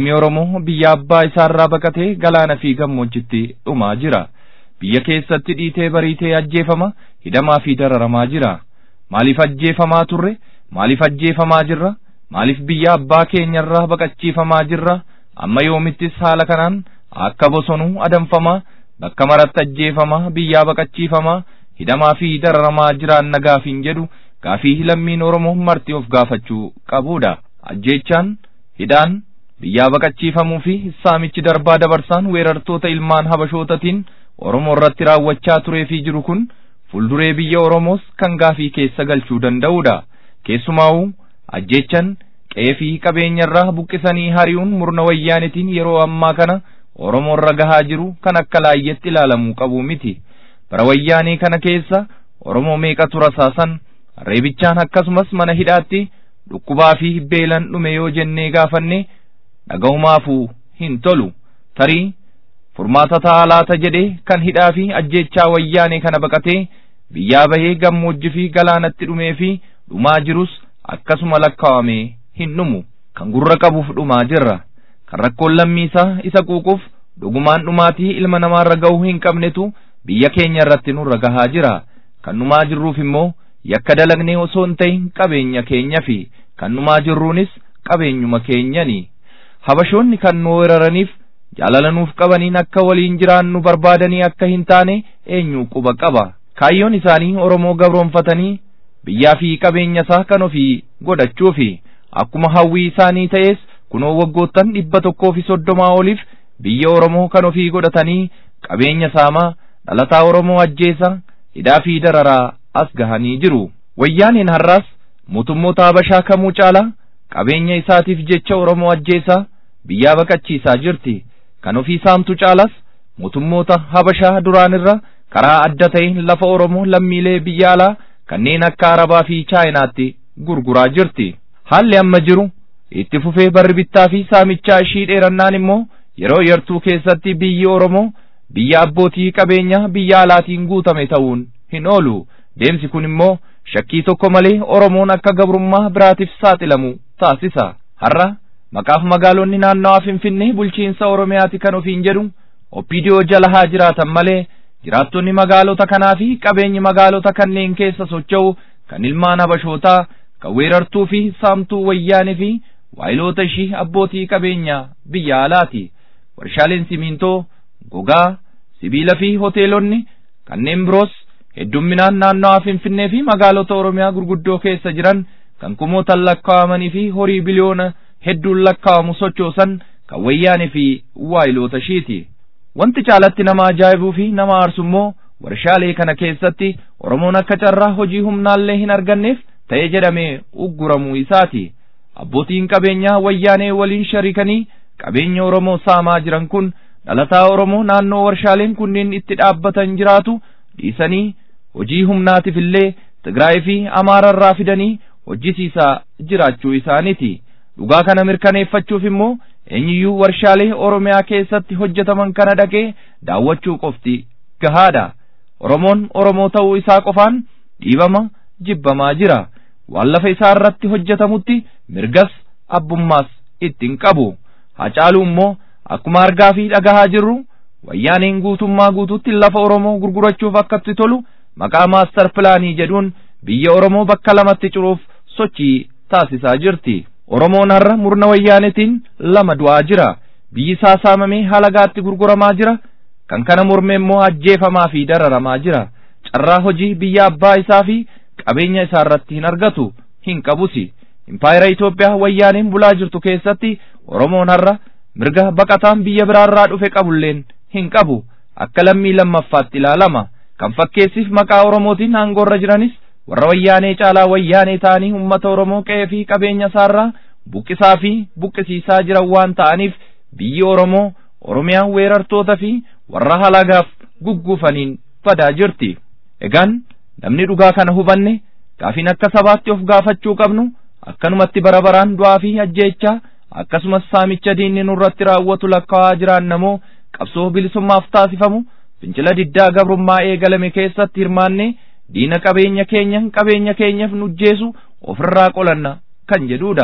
Speaker 2: Ilmi Oromoo biyya abbaa isaarraa baqatee galaana fi gammoojjitti dhumaa jira. Biyya keessatti dhiitee bariitee ajjeefama, hidhamaa fi dararamaa jira. Maaliif ajjeefamaa turre? Maaliif ajjeefamaa jirra? Maaliif biyya abbaa keenyarraa baqachiifamaa jirra? Amma yoomittis haala kanaan akka bosonuu adamfamaa, bakka maratti ajjeefamaa, biyyaa baqachiifamaa, hidhamaa fi dararamaa jiraan nagaafiin jedhu gaafii lammiin Oromoo marti of gaafachuu qabudha. Ajjeechaan, hidhaan, biyyaa baqachiifamuu fi saamichi darbaa dabarsaan weerartoota ilmaan habashootatiin Oromoo irratti raawwachaa turee fi jiru kun fuulduree biyya Oromoos kan gaafii keessa galchuu danda'udha. Keessumaa'uu ajjeechan qe'ee fi qabeenyarraa buqqisanii hari'uun murna wayyaanitiin yeroo ammaa kana Oromoo irra gahaa jiru kan akka laayyetti ilaalamuu qabu miti. Bara wayyaanii kana keessa Oromoo meeqatu rasaasan reebichaan akkasumas mana hidhaatti dhukkubaa fi beelan dhume yoo jennee gaafanne dhaga'umaafuu hin tolu. Tarii furmaata ta'a laata jedhee kan hidhaa fi ajjeechaa wayyaanee kana baqatee biyyaa bahee gammoojjii fi galaanatti dhumee fi dhumaa jirus akkasuma lakkaawamee hin dhumu. Kan gurra qabuuf dhumaa jirra. Kan rakkoon lammiisaa isa quuquuf dhugumaan dhumaatii ilma namaarra ga'uu hin qabnetu biyya keenya irratti nurra gahaa jira. Kan dhumaa jirruuf immoo yakka dalagnee osoo hin ta'in qabeenya keenya fi kan dhumaa jirruunis qabeenyuma keenyani. Habashoonni kan nu weeraraniif jaalala nuuf qabaniin akka waliin jiraannu barbaadanii akka hin taane eenyu quba qaba. Kaayyoon isaanii Oromoo gabroonfatanii biyyaa fi qabeenya isaa kan ofii godhachuufi akkuma hawwii isaanii ta'es kunoo waggoottan dhibba tokkoo fi soddomaa oliif biyya Oromoo kan ofii godhatanii qabeenya saamaa dhalataa Oromoo ajjeesa hidhaa fi dararaa as gahanii jiru. Wayyaaniin har'aas mootummoota Habashaa kamuu caalaa qabeenya isaatiif jecha Oromoo ajjeesaa biyyaa baqachiisaa jirti. Kan ofii saamtu caalas mootummoota Habashaa duraanirra karaa adda ta'een lafa Oromoo lammiilee biyya alaa kanneen akka Arabaa fi Chaayinaatti gurguraa jirti. Haalli amma jiru itti fufee barri bittaa fi saamichaa ishii dheerannaan immoo yeroo yartuu keessatti biyyi Oromoo biyya abbootii qabeenyaa biyya alaatiin guutame ta'uun hin oolu. Deemsi kun immoo shakkii tokko malee Oromoon akka gabrummaa biraatiif saaxilamu taasisa. Har'a maqaaf magaalonni naannawaa Finfinnee bulchiinsa Oromiyaati kan ofiin jedhu Oppiidiyoo jala haa jiraatan malee jiraattonni magaalota kanaa fi qabeenyi magaalota kanneen keessa socho'u kan ilmaan habashootaa kan weerartuu fi saamtuu wayyaanee fi waayiloota ishii abbootii qabeenyaa biyya alaati. Warshaaleen simintoo, gogaa, sibiila fi hoteelonni kanneen biroos heddumminaan naannawaa Finfinnee fi magaalota Oromiyaa gurguddoo keessa jiran kan kumootan lakkaa'amanii fi horii biliyoona hedduun lakkaa'amu sochoosan kan wayyaanee fi waayiloota ishiiti. Wanti caalatti nama ajaa'ibuu fi nama aarsu immoo warshaalee kana keessatti Oromoon akka carraa hojii humnaallee hin arganneef ta'e jedhamee ugguramuu isaati. Abbootiin qabeenyaa wayyaanee waliin shariikanii qabeenya Oromoo saamaa jiran kun dhalataa Oromoo naannoo warshaaleen kunneen itti dhaabbatan jiraatu dhiisanii hojii humnaatiif illee Tigraay fi Amaararraa fidanii hojjisiisaa jiraachuu isaaniiti. Dhugaa kana mirkaneeffachuuf immoo eenyuyyuu warshaalee Oromiyaa keessatti hojjetaman kana dhaqee daawwachuu qofti gahaadha. Oromoon Oromoo ta'uu isaa qofaan dhiibama jibbamaa jira. Waan lafa isaa irratti hojjetamutti mirgas abbummaas ittiin qabu. Hacaaluu immoo akkuma argaa fi dhagahaa jirru wayyaaneen guutummaa guutuutti lafa Oromoo gurgurachuuf akkatti tolu maqaa maastar pilaanii jedhuun biyya Oromoo bakka lamatti curuuf sochii taasisaa jirti. Oromoon har'a murna wayyaanetiin lama du'aa jira. Biyyi isaa saamamee halagaatti gurguramaa jira. Kan kana morme immoo ajjeefamaa fi dararamaa jira. Carraa hojii biyya abbaa isaa fi qabeenya isaa irratti hin argatu hin qabusi. Impaayera Itoophiyaa wayyaaneen bulaa jirtu keessatti Oromoon har'a mirga baqataan biyya biraarraa dhufe qabulleen hin qabu. Akka lammii lammaffaatti ilaalama. Kan fakkeessiif maqaa Oromootiin aangoorra jiranis warra wayyaanee caalaa wayyaanee ta'anii uummata Oromoo qe'ee fi qabeenya isaarraa buqqisaa fi buqqisiisaa jiran waan ta'aniif biyyi Oromoo Oromiyaa weerartoota fi warra halagaaf gugguufaniin badaa jirti. Egaan namni dhugaa kana hubanne gaafiin akka sabaatti of gaafachuu qabnu akkanumatti bara baraan du'aa fi ajjeechaa akkasumas saamicha diinni nurratti raawwatu lakkaa'aa jiraannamoo qabsoo bilisummaaf taasifamu fincila diddaa gabrummaa eegalame keessatti hirmaanne diina qabeenya keenya qabeenya keenyaaf nujjeesu ofirraa qolanna kan jedhudha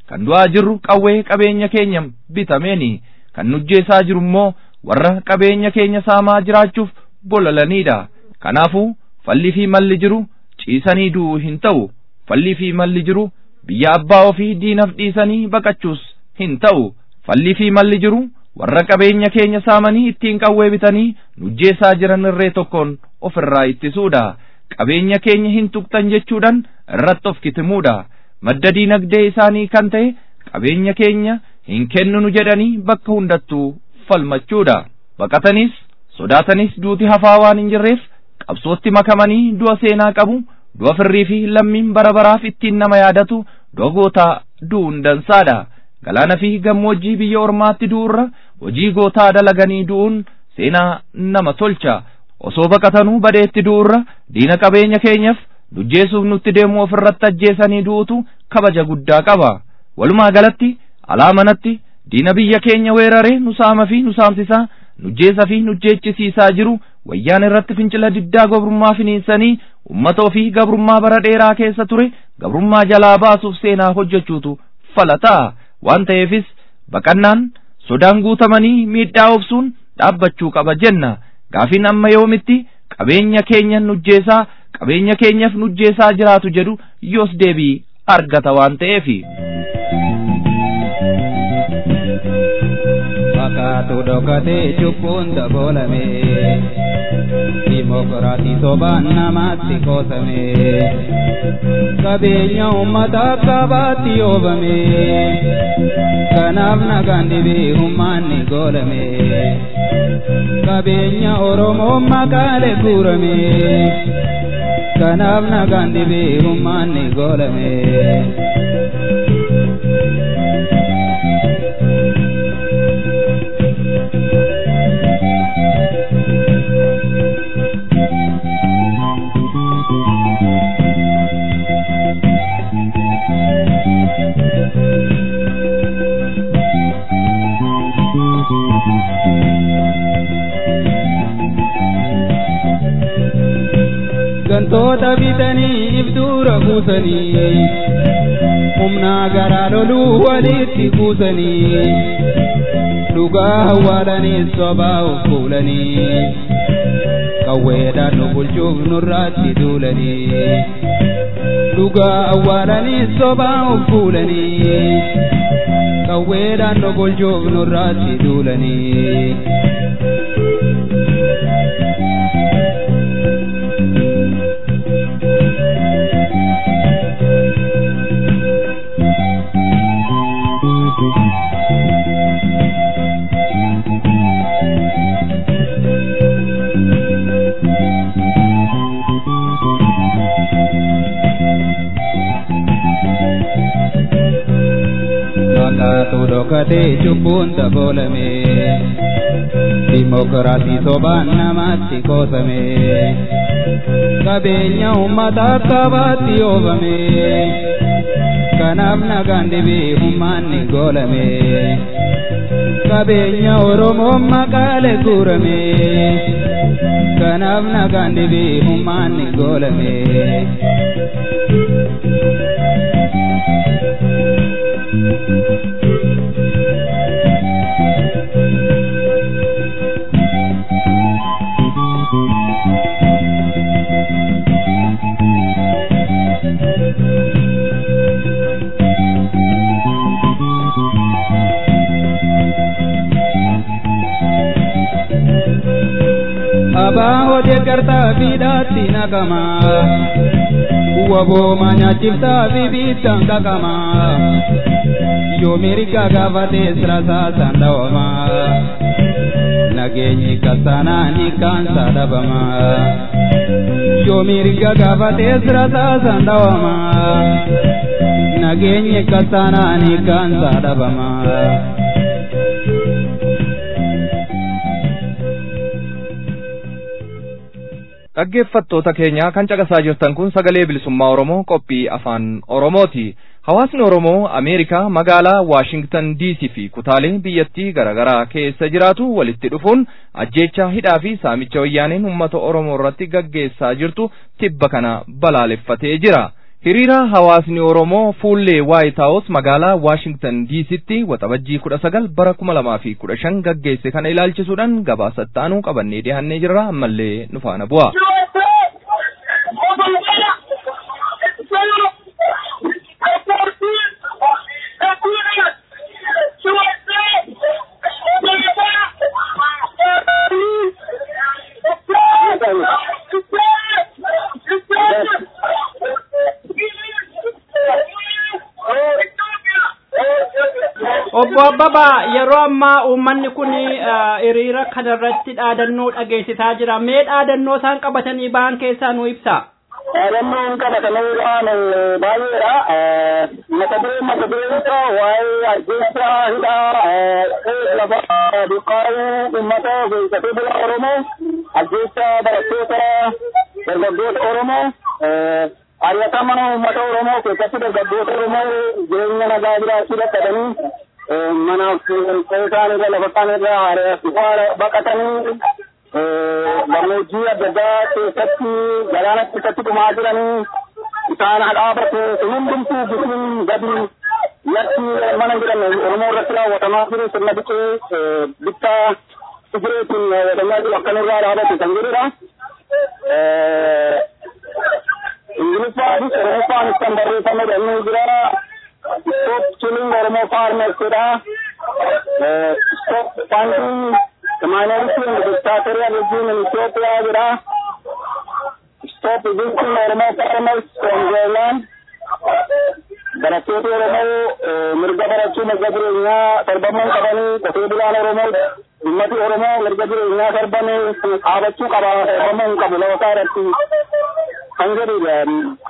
Speaker 2: kan du'aa jirru qawwee qabeenya keenya bitameeni kan nujjeessaa jiru immoo warra qabeenya keenya saamaa jiraachuuf bolalaniidha kanaafuu fallii fi malli jiru ciisanii du'uu hin ta'u fallii fi malli jiru biyya abbaa ofii diinaf dhiisanii baqachuus hin ta'u fallii fi malli jiru warra qabeenya keenya saamanii ittiin qawwee bitanii nujjeessaa jiran irree tokkoon ofirraa ittisuudha qabeenya keenya hin tuqxan jechuudhaan irratti of kitimuudha madda diinagdee isaanii kan ta'e qabeenya keenya hin kennunu jedhanii bakka hundattuu falmachuudha baqatanis sodaatanis duuti hafaa waan hin jirreef qabsootti makamanii du'a seenaa qabu du'a firrii fi lammiin bara baraaf ittiin nama yaadatu du'a gootaa du'uun dansaadha galaana fi gammoojjii biyya ormaatti du'urra hojii gootaa dalaganii du'uun seenaa nama tolcha osoo baqatanuu badeetti du'urra diina qabeenya keenyaaf nujjeessuuf nutti deemu ofirratti ajjeesanii du'utu kabaja guddaa qaba walumaa galatti alaa manatti diina biyya keenya weeraree nu saama fi nu saamsisaa nujjeessa fi nujjeechisiisaa jiru wayyaan irratti fincila diddaa gabrummaa finiinsanii ummata ofii gabrummaa bara dheeraa keessa ture gabrummaa jalaa baasuuf seenaa hojjechuutu falataa waan ta'eefis baqannaan sodaan guutamanii miidhaa obsuun dhaabbachuu qaba jenna gaafiin amma yoomitti qabeenya keenya nujjeessaa qabeenya keenyaaf nujjeessaa jiraatu jedhu yoos deebii argata waan ta'eefi.
Speaker 9: Fakkaatu dhokatee cubbuun dabolame Dimokiraatii sobaan namaatti qoosame Qabeenya uummata qabaatti oobame Kanaaf nagaan dhibee humnaanni goolame Qabeenya Oromoo maqaalee guurame Kanaaf nagaan dhibee humnaanni goolame. gantoota bitanii ibduura buusanii humnaa garaa loluu walitti kuusanii dhugaa awwaalanii sobaa of fuulanii qawweedhaan nu bulchuuf nurraatti duulanii dhugaa awwaalanii sobaa of fuulanii qawweedhaan nu bulchuuf nurraatti duulanii. Fakkaatu dhokatee cubbuun dabolame Dimokiraatii sobaan namaatti qoosame Qabeenya uummata qabaatti oobame Kanaaf nagaan dhibee humnaanni goolame Qabeenya Oromoo maqaalee guurame Kanaaf nagaan dhibee humnaanni goolame. Abaa hojii gartaa fiidhaatti naqama. Waboo nyaachiftaa fi biittaan qaqama. Yoo mirga gaafatee sirasaa sandawama. Nageenyi kasanaa ni kaansa dhabama. Yoo mirga gaafatee sirasaa sandawama. Nageenyi kasanaa ni kaansa dhabama.
Speaker 2: dhaggeeffattoota keenya kan caqasaa jirtan kun sagalee bilisummaa oromoo qophii afaan oromooti hawaasni oromoo ameerikaa magaalaa waashingtan diisii fi kutaalee biyyattii garaagaraa keessa jiraatu walitti dhufuun ajjeechaa hidhaa fi saamicha wayyaaneen uummata oromoo irratti gaggeessaa jirtu tibba kana balaaleffatee jira hiriira hawaasni oromoo fuullee waayit haawus magaalaa waashingtan diisitti waxabajjii kudha sagal bara kuma lamaa fi kudha shan gaggeesse kana ilaalchisuudhaan gabaasa ittaanuu qabannee dhiyaannee jirra ammallee nu faana bu'a.
Speaker 5: Obbo Abbabaa yeroo ammaa uummanni kun hiriira kanarratti dhaadannoo dhageessisaa jira. Mee dhaadannoo isaan qabatanii ba'an keessaa nu ibsa.
Speaker 6: Dhaadannoon qabatanii ba'an baay'eedha. Mata duree mata dureensa waa'ee ajjeessaa hidhaa lafa buqqaa'uu uummata beeksatee bula Oromoo ajjeessaa barattoota dargaggoota Oromoo ari'atama uummata Oromoo keessatti dargaggoota Oromoo jireenya nagaa jiraachuu dadhabanii manaaf qeesaan irra lafa kaan irra haara baqatanii gammoojjii adda addaa keessatti galaana keessatti dhumaa jiranii isaan hadhaabatu hundumtuu bifin gadi yakki mana jiran Oromoo irratti raawwatamaa jiru sirna biqee bittaa sigireetiin raawwatamaa jiru akkanirraa dhaabate kan jedhudha. Ingiliffaanis Oromoffaanis kan barreeffame inni jira. Stop killing Oromo farmers jedha. Stop funding the minority and the dictatorial regime in Ethiopia jedha. Stop evicting Oromo farmers from their land. Barattoota Oromoo mirga barachuu mirga jireenyaa sarbamuu qabanii qotee bulaan Oromoo ummati Oromoo mirga jireenyaa sarbame dhaabachuu qaba sarbamuu hin qabu lafa isaa irratti kan jedhudha.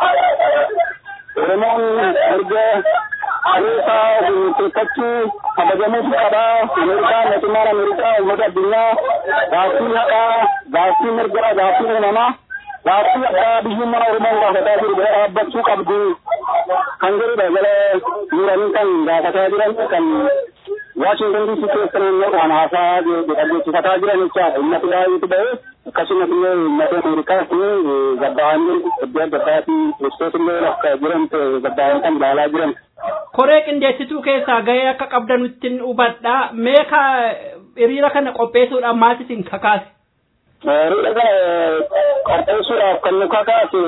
Speaker 6: Oromoon mirga Ameerikaa murteeffachuu kabajamuutu qaba. Ameerikaa mootummaan Ameerikaa uummata addunyaa gaaffii haqaa, gaaffii mirgaa, gaaffii uumamaa, gaaffii addaa biyyummaa Oromoon gaafataa jiru bira dhaabbachuu qabdu kan jedhudha jala muranii kan gaafataa jiran kan Washington DC keessa naannoodhaan haasaa dhageessifataa jiran jechaadha. Uummati baay'eetu ba'ee akkasumas illee uummata Ameerikaa fi gabbaa'anii iddoo adda addaatii kiristoota illee akka jiran gabbaa'anii kan ilaalaa jiran.
Speaker 5: Koree qindeessituu keessaa gahee akka qabdan ittiin hubadha. Mee ka hiriira kana qopheessuudhaan maal isin kakaase?
Speaker 6: Hiriira kana qopheessuudhaaf kan nu kakaase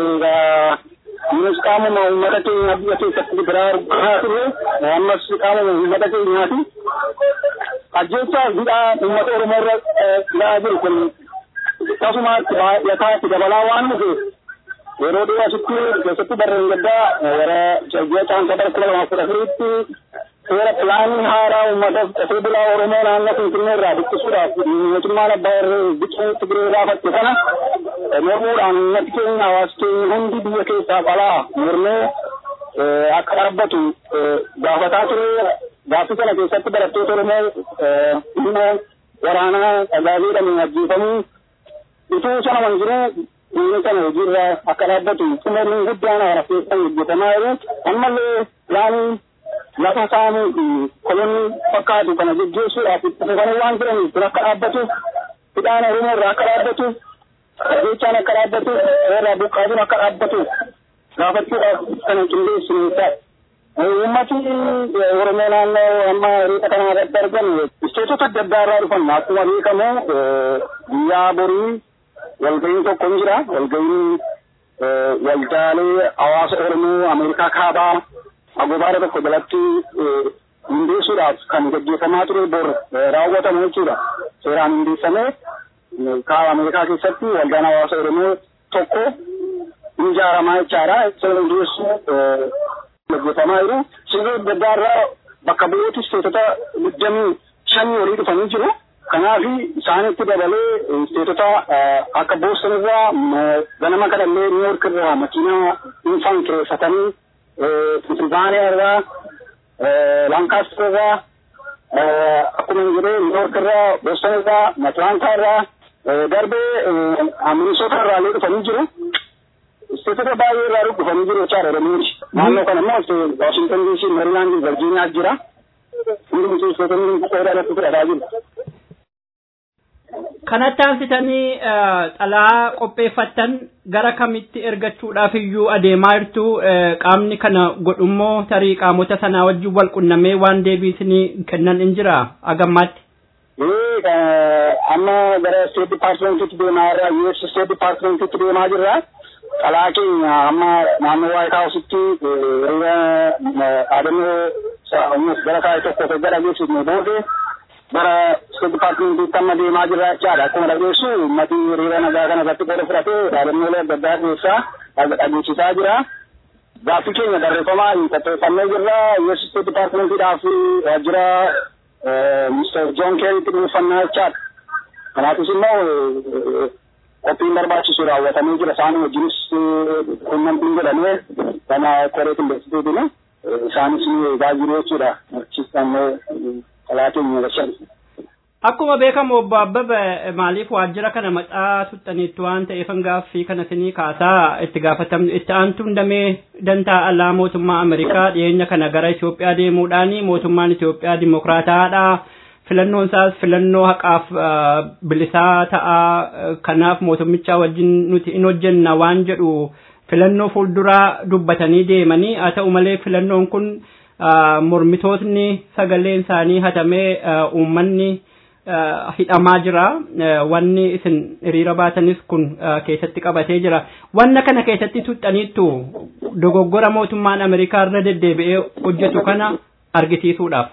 Speaker 6: Innis qaamuma uummata keenya biyya keessatti biraa argaa turre ammas qaamuma uummata keenyaati. Ajjeechaa hidhaa uummata Oromoo irra ilaa jiru kun akkasumas baay'ataa itti dabalaa waan dhufeef yeroo dhiyoo asitti keessatti barreen gaddaa gara ji'a caamsaa bara kuma lamaaf kudha afuritti seera pilaanii haaraa uummataaf qotee bulaa Oromoo naannoo Finfinnee irraa buqqisuudhaaf mootummaan abbaa irree biqee Tigiree raafatte kana mormuudhaan uummati keenya hawaasi keenya hundi biyya keessaaf alaa mormee akka dhaabbatu gaafataa ture gaaffii kana keessatti barattoota Oromoo dhimma waraanaa tajaajilamuu ajjeefamuu utuu sana waan jiru inni kana hojiirra akka dhaabbatu xumurri guddaan haara keessan hojjetamaa jiru ammallee yaani lafa saamuu fi kolonni fakkaatu kana geggeessuudhaaf itti fufanii waan jiraniif kun akka dhaabbatu hidhaan Oromoo irraa akka dhaabbatu jechaan akka dhaabbatu irraa buqqaatuun akka dhaabbatu gaafachuudhaaf kana qindeessinu jechaadha. Uummati Oromoo naannoo amma hiriira kana irratti argamu isteetota adda addaa irraa dhufan akkuma beekamu guyyaa borii walga'iin tokko ni jira. Walga'iin waldaalee hawaasa Oromoo Ameerikaa kaabaa agobaara tokko jalatti hundeessuudhaaf kan gaggeeffamaa ture bor raawwatamu jechuudha. Seeraan hundeessamee kaaba Ameerikaa keessatti waldaan hawaasa Oromoo tokko ni ijaaramaa jechaadha. Isa hundeessuu gaggeeffamaa jiru. Sirna adda addaa irraa bakka bu'ooti isteetota digdamii shanii olii dhufanii jiru. Kanaaf isaanitti dabalee isteetota akka Booston irraa ganama kana illee New York irraa makiinaa dhuunfaan kireeffatanii Pennsylvania irraa Lancaster irraa akkuma hin jedhee New York irraa Booston irraa Atlanta irraa darbee Minnesota irraa illee dhufanii jiru. Isteetota baay'ee irraa dhufanii jiru jechaadha Oromooti. Naannoo kana immoo Washington DC, Maryland, Virginia jira. Hundi isteetonni qooda irratti fudhataa jiru.
Speaker 5: kanatti aansitanii xalaa qopheeffattan gara kamitti ergachuudhaaf iyyuu adeemaa jirtu qaamni kana godhummoo tarii qaamota sanaa wajjin wal qunnamee waan deebiisinii kennan in jira agammaatti.
Speaker 6: amma gara state departmentitti deemaa jirra US state departmentitti deemaa jirra xalaa keenya amma naannoo White Houseitti hiriira dhaadannoo gara kaa'e tokko gara geessifne booda gara state departmentitti amma deemaa jirra jechaadha akkuma dhageessu uummatni hiriira nagaa kana irratti qooda fudhatee dhaadannoolee adda addaa keessaa dhageessisaa jira. Gaaffii keenya barreeffamaa qopheeffannee jirra US state departmentiidhaaf waajjira Mr. John Kerrytti dhuunfannaa jechaadha. Kanaafis immoo qophiin barbaachisu raawwatamee jira. Isaan wajjinis quunnamtiin jedhamee gama koree qindeessituutiin isaanis ni eegaa jiru jechuudha. Achis ammoo xalaa keenya gashan.
Speaker 5: Akkuma beekamu obbo Abbaba maaliif waajjira kana maxaa tuxxaniitti waan ta'eef gaaffii kana sinii kaasaa itti gaafatamnu itti aantuun damee dantaa alaa mootummaa Ameerikaa dhiyeenya kana gara Itoophiyaa deemuudhaan mootummaan Itoophiyaa dimokiraataadha. Filannoon isaas filannoo haqaaf bilisaa ta'a kanaaf mootummicha wajjin nuti in hojjenna waan jedhu filannoo fuulduraa dubbatanii deemanii haa ta'u malee filannoon kun mormitootni sagaleen isaanii hatamee uummanni hidhamaa jira wanni isin hiriira baatanis kun keessatti qabatee jira wanna kana keessatti tuxxaniittu dogoggora mootummaan ameerikaa irra deddeebi'ee hojjetu kana argisiisuudhaaf.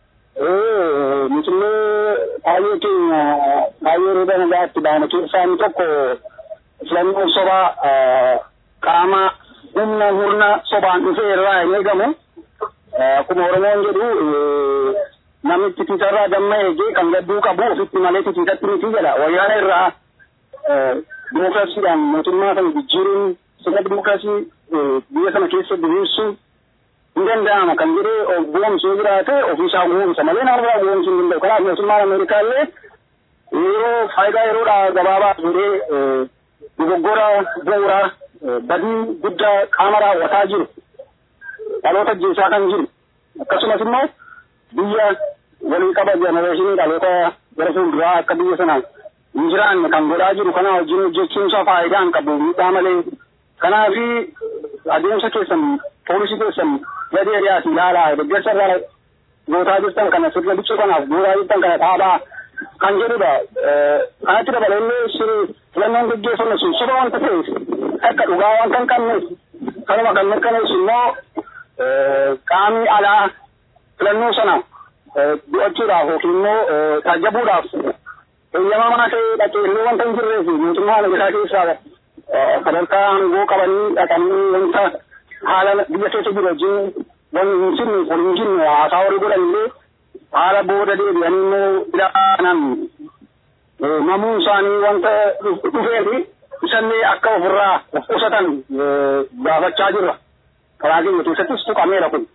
Speaker 6: Misillee baay'ee keenya baay'ee hiriira nagaatti baane keessaa inni tokko filannoon sobaa qaama humna murna sobaan dhufee irraa hin eegamu. Akkuma Oromoon jedhu namni titiisarraa damma eegee kan gadduu qabu ofitti malee titiisatti miti jedha. Wayyaana irraa dimookiraasiidhaan mootummaa kana jijjiiruun sirna dimookiraasii biyya sana keessa diriirsuun hin danda'ama kan jedhee goomsuu jiraate ofiisaa goomsa malee nama biraa goomsuu hin danda'u. Kanaaf mootummaan Ameerikaa illee yeroo faayidaa yeroodhaa gabaabaa fuudhee dogoggora bu'uuraa badii guddaa qaama raawwataa jiru. Dhaloota ajjeesaa kan jiru. Akkasumas immoo biyya walii qaba jenereeshinii dhaloota gara fuulduraa akka biyya sanaan hin jiraanne kan godhaa jiru kana wajjin hojjechuunsa faayidaa hin qabu miidhaa malee. Kanaafi adeemsa keessan poolisii keessan gadi hiriyaati ilaalaa deeggarsa irraa gootaa jirtan kana sirna bichuu kanaaf gootaa jirtan kana dhaabaa kan jedhudha. Kanatti dabalee filannoon gaggeeffamu sun soba wanta ta'eef akka dhugaa wanta hin qabneef kanuma kan mirkaneessu immoo qaamni alaa filannoo sana du'achuudhaaf yookiin immoo taajjabuudhaaf eeyyamaa mana ta'ee dhaqee illee wanta hin jirreef mootummaa Ameerikaa keessaa sadarkaa aangoo qabanii dhaqanii wanta haala biyya keessa jiru wajjin wani hin jirne wal hin jirne haasaa horii godhan illee haala booda deebi'anii immoo ilaalan namuun isaanii wanta dhufeefi isallee akka ofirraa of qusatan gaafachaa jirra. Karaa keenya keessattis tuqameera kun.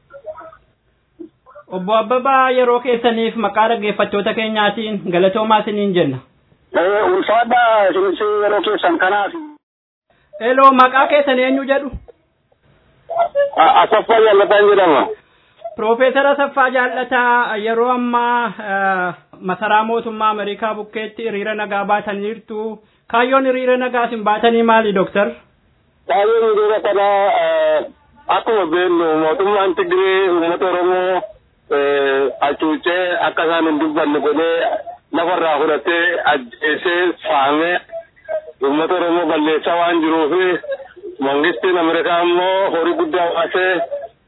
Speaker 5: Obbo Abbabaa yeroo keessaniif maqaa dhaggeeffattoota keenyaatiin galatoomaa isiniin jenna.
Speaker 6: Ulfaadha isinis yeroo keessan kanaaf.
Speaker 5: Eloo maqaa keessan eenyu jedhu?
Speaker 6: Asaffaa Jallataan jedhama.
Speaker 5: Piroofeesar Asaffaa Jaallataa yeroo ammaa masaraa mootummaa Ameerikaa bukkeetti hiriira nagaa baataniirtu. Kaayyoon hiriira nagaa isin baatanii maali dooktar?
Speaker 6: Kaayyoon hiriira kanaa akkuma beeknu mootummaan Tigiree uummata Oromoo hacuucee akka isaan hin dubbanne godhee lafarraa fudhatee ajjeesee saamee uummata Oromoo balleessaa waan jiruuf mangistiin Ameerikaa immoo horii guddaa baasee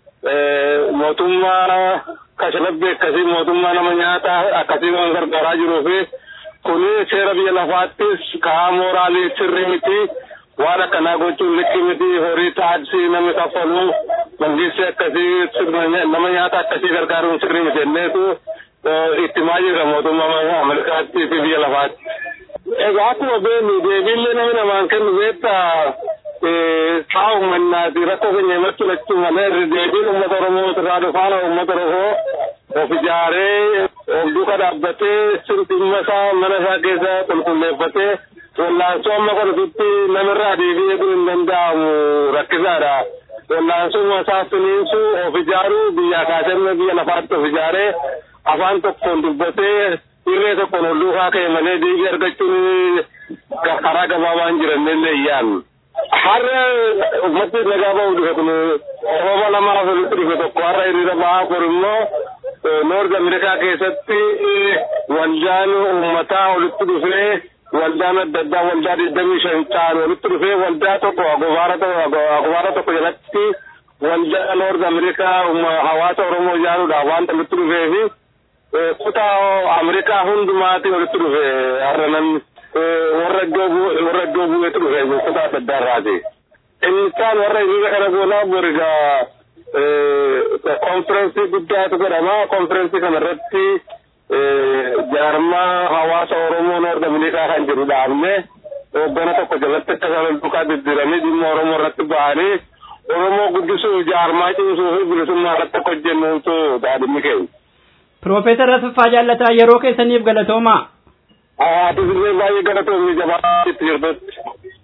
Speaker 6: mootummaa kashalabbii akkasii mootummaa nama nyaataa akkasii waan gargaaraa jiruuf kuni seera biyya lafaattis karaa mooraalii sirrii miti waan akkanaa gochuun liqii miti horii taaksii namni kaffalu mangistii akkasii nama nyaata akkasii gargaaruun sirrii miti jenneetu itti maajira mootummaa Ameerikaatti fi biyya lafaatti. Egaa akkuma beeknu deebiillee namni namaan kennu beektaa haa uummannaati rakkoo keenya himachuu lachuu malee deebiin uummata Oromoo irraa dhufaana uummata Oromoo of ijaaree of duuka dhaabbatee dhimma isaa mana isaa keessa qulqulleeffatee wallaansoo amma kanatti namirraa deebi'ee kun hin danda'amu rakkisaadha. Wallaansoo isaa finiinsuu of ijaaruu biyya kaasee biyya lafaatti of ijaaree afaan tokkoon dubbatee
Speaker 10: irree tokkoon ol duukaa ka'e malee deebii argachuun karaa gabaabaan jirannillee iyyaan. Har'a ummatti nagaa ba'uu dhufe kun sababa lamaaf walitti dhufe tokko har'a hiriira ba'aa kun immoo noord Ameerikaa keessatti waldaan uummataa walitti dhufee waldaan adda addaa waldaa digdamii shan ta'an walitti dhufee waldaa tokko agobaara tokko jalatti waldaa noord Ameerikaa hawaasa Oromoo ijaaruudhaaf wanta walitti dhufee fi kutaa Ameerikaa hundumaatti walitti dhufe har'a namni warra iddoo warra iddoo bu'eetu dhufe kutaa adda addaa irraati. Inni isaan warra hiriira kana goonaa borigaa konferensii guddaatu godhama. Konferensii kana irratti jaarmaa hawaasa Oromoo Noord Ameerikaa kan jedhu dhaabne hoggana tokko jalatti akka isaan duukaa diddiiranii dhimma Oromoo irratti ba'anii Oromoo guddisuuf jaarmaa cimsuu fi bilisummaa irratti akka hojjennuutu daadhimmi keenya.
Speaker 5: Piroofeesar Asaffaa Jaallataa yeroo keessaniif galatoomaa.
Speaker 10: Ati illee baay'ee galatoomii jabaa itti jirtutti.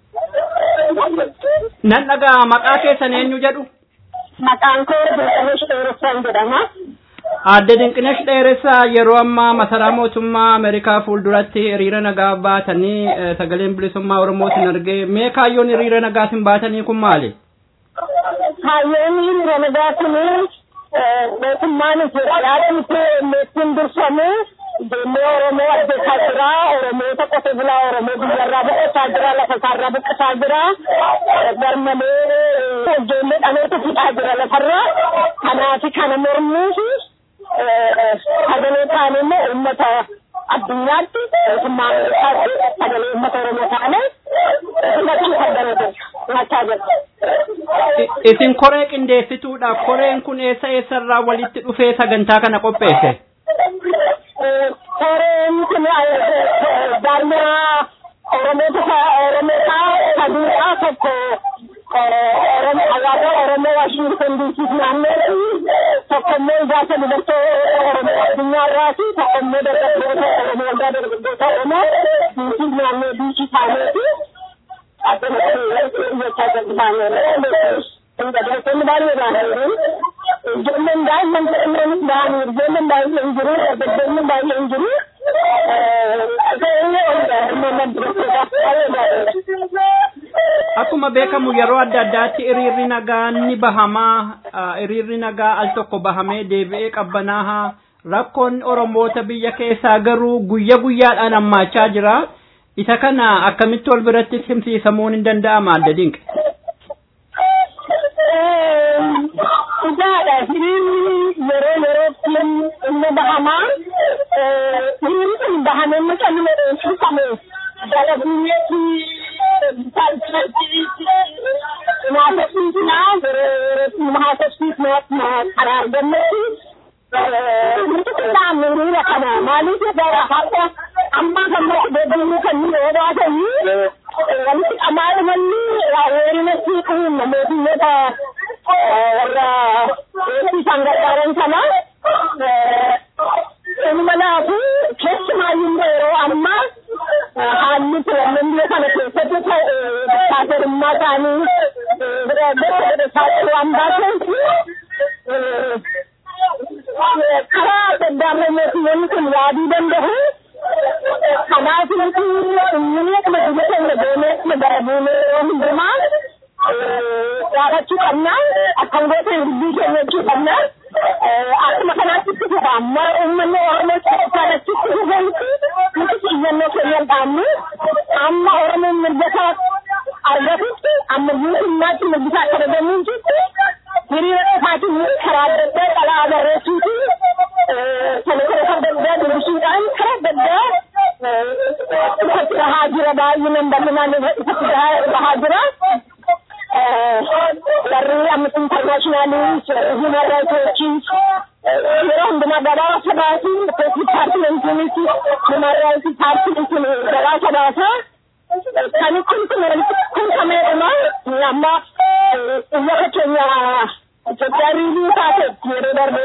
Speaker 5: Nan dhagaa maqaa keessan eenyu jedhu?
Speaker 11: Maqaan koo Dinqinesh Dheeressaan jedhama.
Speaker 5: Aadde Dinqinesh Dheeressaa yeroo ammaa masaraa mootummaa Ameerikaa fuulduratti hiriira nagaa baatanii sagaleen bilisummaa Oromootiin argee mee kaayyoon hiriira nagaatiin baatanii kun maali?
Speaker 11: Kaayyoon hiriira nagaa kun mootummaan Itoophiyaadhaan ittiin durfamu ijoollee Oromoo ajjeesaa jira. Oromoota qote bulaa Oromoo biyyarraa buqqisaa jira. Lafa isaarraa buqqisaa jira. Garmalee ijoollee dhaloota fixaa jira lafarraa. Kanaaf kana mormuuf sagalee taane immoo uummata addunyaatti mootummaa Ameerikaatti sagalee uummata Oromoo taane filachuu kan barbaadu jira.
Speaker 5: Isin koree qindeessituudha. Koreen kun eessa eessarraa walitti dhufee sagantaa kana qopheesse?
Speaker 11: koreen kun jaarmaa oromoota oromoota saduudhaa tokko hawaasa oromoo waashintan diisiif naanneetti tokko immoo ijaarsa dubartoo oromoo addunyaarraati tokko immoo dargaggoota oromoo waldaa dargaggoota oromoo diisiif naannoo diisii taaneeti jechaa jalqabaanee Dargaggoonni baay'ee baay'ee ijoolleen daa'imman jedhameenis ba'anii ijoolleen baay'ee hin jiru dargaggoonni baay'ee hin jiru.
Speaker 5: Akkuma beekamu yeroo adda addaatti hiriirri nagaa ni bahamaa hiriirri nagaa al tokko bahamee deebi'ee qabbanaaha rakkoon Oromoota biyya keessaa garuu guyya guyyaadhaan hammaachaa jira. Isa kana akkamitti wal biratti simsiisamuun hin danda'ama adda dinqe.
Speaker 11: Dhugaadha hiriirri yeroo yerootti inni bahamaa hiriirri kun bahamee muka nama dheessifame jala biyyeetti haasofsiisnaa yeroo yerootti haasofsiisnaa karaa argannetti nuti qindaa'amne hiriira kana maaliif gara har'a amma kan deebiinuu kan nu yoo baatanii walitti qamaa manni weerina siiquu namootummoota warra eegsisan gargaaran sana ilmanaafu keessumaayyuu yeroo ammaa haalli filannoon biyya kana keessatti diktaatorimmaa ta'anii bira godhataa waan baateef karaa adda addaa mootummoonni kun yaaduu danda'u. Kanaaf nuti inni akkuma biyya keenya deemee akkuma bara buunee yeroo hundumaa gaafachuu qabna akkam goota dubbii keenya jechuu qabna akkuma kanaatti itti fufa amma uummanni oromoo keessaan achitti fufanti nuti xiyyannoo keenya dhaabnu amma oromoon mirgasaa argatutti amma guutummaatti mirgisaa akka dhagamuun jirti hiriira dhufaatiin karaa adda addaa qalaa barreessuuti kana kana adda addaa dubbisuudhaan karaa adda addaa ifatti bahaa jira baay'inaan bal'inaan ifatti bahaa jira. warri amnesty internationalii human rights watchis yeroo hundumaa gabaasa baasu departmentiinis human rights paartiin kun gabaasa baasa kan kun kun kun kameedhuma amma biyya keenya Itoophiyaa riilii taate yeroo darbe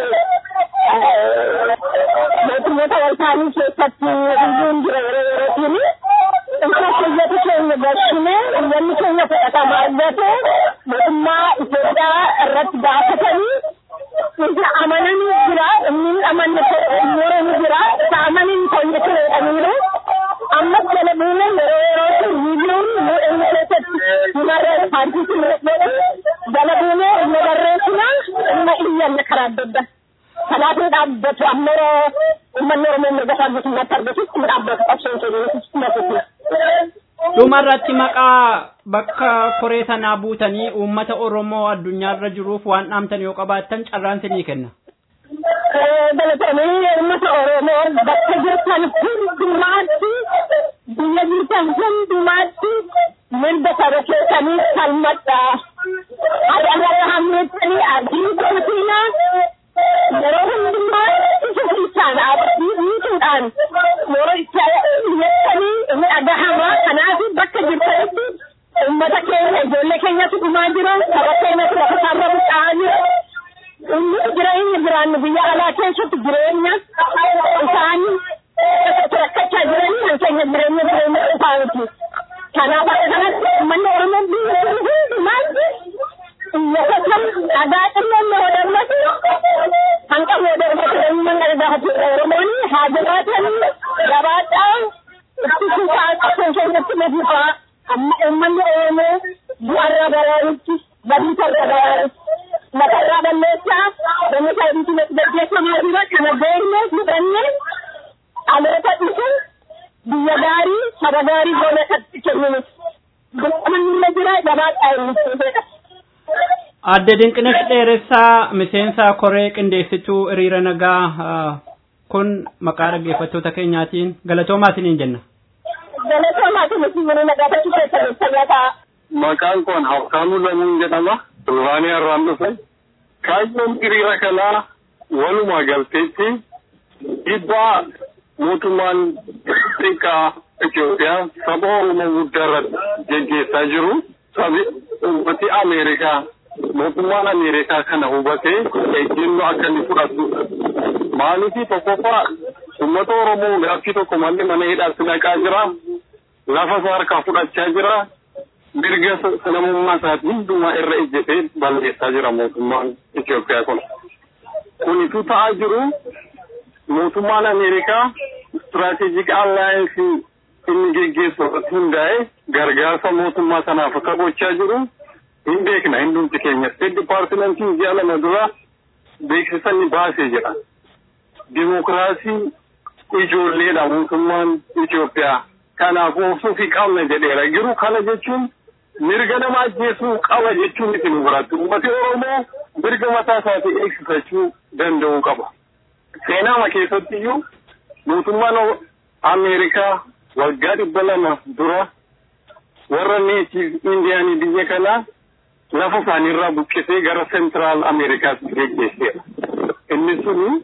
Speaker 11: mootummoota wal ta'anii keessatti riiliin jira yeroo yerootiin isa keeyyata keenya gashine iyyanni keenya fudhatama argate mootummaa Itoophiyaa irratti gaafatanii isa amananii jira inni amanne yeroo ni jira isa amanin keenya jedhaniiru. Ammas jala buunee yeroo yerootti viidiyoon mul'inni keessatti himarree paartiitti mul'atu jala buunee inni barreessina inni iyyanne karaa adda addaa. Kanaafuu dhaabbatu amma yeroo uummanni Oromoo mirga isaa guutummaatti argatutti inni dhaabbatu qabsoon keenya
Speaker 5: dhumarratti maqaa bakka koree sanaa buutanii uummata Oromoo addunyaarra jiruuf waan dhaamtan yoo qabaattan carraan sinii kenna.
Speaker 11: Galatoomaa uummata Oromoo bakka jirtan hundumaatti biyya jirtan hundumaatti mirga saba keessanii falmadhaa. Adamara hammeettanii adii gootiinaa yeroo hundumaa isa keessaan dhiituudhaan yeroo itti iyyatanii inni dhagahamaa kanaaf bakka jirtanitti uummata keenya ijoollee keenyatu dhumaa jira saba keenyatu lafa isaarra buqqa'aa jira. Inni jireenya jiraannu biyya alaa keessatti jireenya isaan rakkachaa jiranii kan keenya jireenya jireenya isaaniiti. Kanaaf akka kanatti uummanni Oromoo biyya hundumaatti iyyatan dhagaa xinnoon yoo darbatu kan qabu yoo darbatu eenyumaan gara gaafatu Oromoon haa jabaatan gabaadhaa itti fufaa qabsoon keenyatti na fufaa amma uummanni Oromoo bu'arra baraarutti badiisarra baraarutti. matarraa balleessaa bani saayintii gaggeeffamaa jira kana beekne fudhanne dhaloota dhufu biyya gaarii saba gaarii goone katti kenninu dirqamanillee jira gabaadhaa inni
Speaker 5: Adde Dinqinesh Dheeressaa miseensa koree qindeessituu hiriira nagaa kun maqaa dhaggeeffattoota keenyaatiin galatoomaatiniin jenna.
Speaker 11: Galatoomaatiniin hiriira nagaa tokko keessatti fayyadaa.
Speaker 10: Maqaan kun Habtaamuu Lamuun jedhama. Durbaanii irraan dhufe. Kaayyoon hiriira kanaa walumaa galteetti dhiibbaa mootummaan xiqqaa Itoophiyaa saba Oromoo guddaa irratti geggeessaa jiru. Sabi uummati Ameerikaa mootummaan Ameerikaa kana hubatee ejjennoo akka inni fudhatudha. Maaliif tokkoffaa uummata Oromoo gaaffii tokko malee mana hidhaatti naqaa jira. Lafa isaa harkaa fudhachaa jira. mirga namummaa isaati hundumaa irra ejjetee balleessaa jira mootummaan Itoophiyaa kun. Kunitu ta'aa jiru mootummaan Ameerikaa istiraatejik allaayansii inni geggeessu irratti hundaa'e gargaarsa mootummaa sanaaf akka gochaa jiru hin beekna hundumti keenya. State Departmentiin ji'a lama dura beeksisa inni baasee jira. Dimokiraasii ijoolleedha mootummaan Itoophiyaa. Kanaaf obsuu fi qabna jedheera. Garuu kana jechuun mirga nama ajjeesuu qaba jechuun miti nu biratti uummati oromoo mirga mataa isaatii eegsifachuu danda'uu qaba. Seenaama keessatti iyyuu mootummaan Ameerikaa waggaa dhibba lama dura warra neetiif indiyaanii biyya kanaa lafa isaaniirraa buqqisee gara seentiraal Ameerikaatti geggeesseera. Inni suni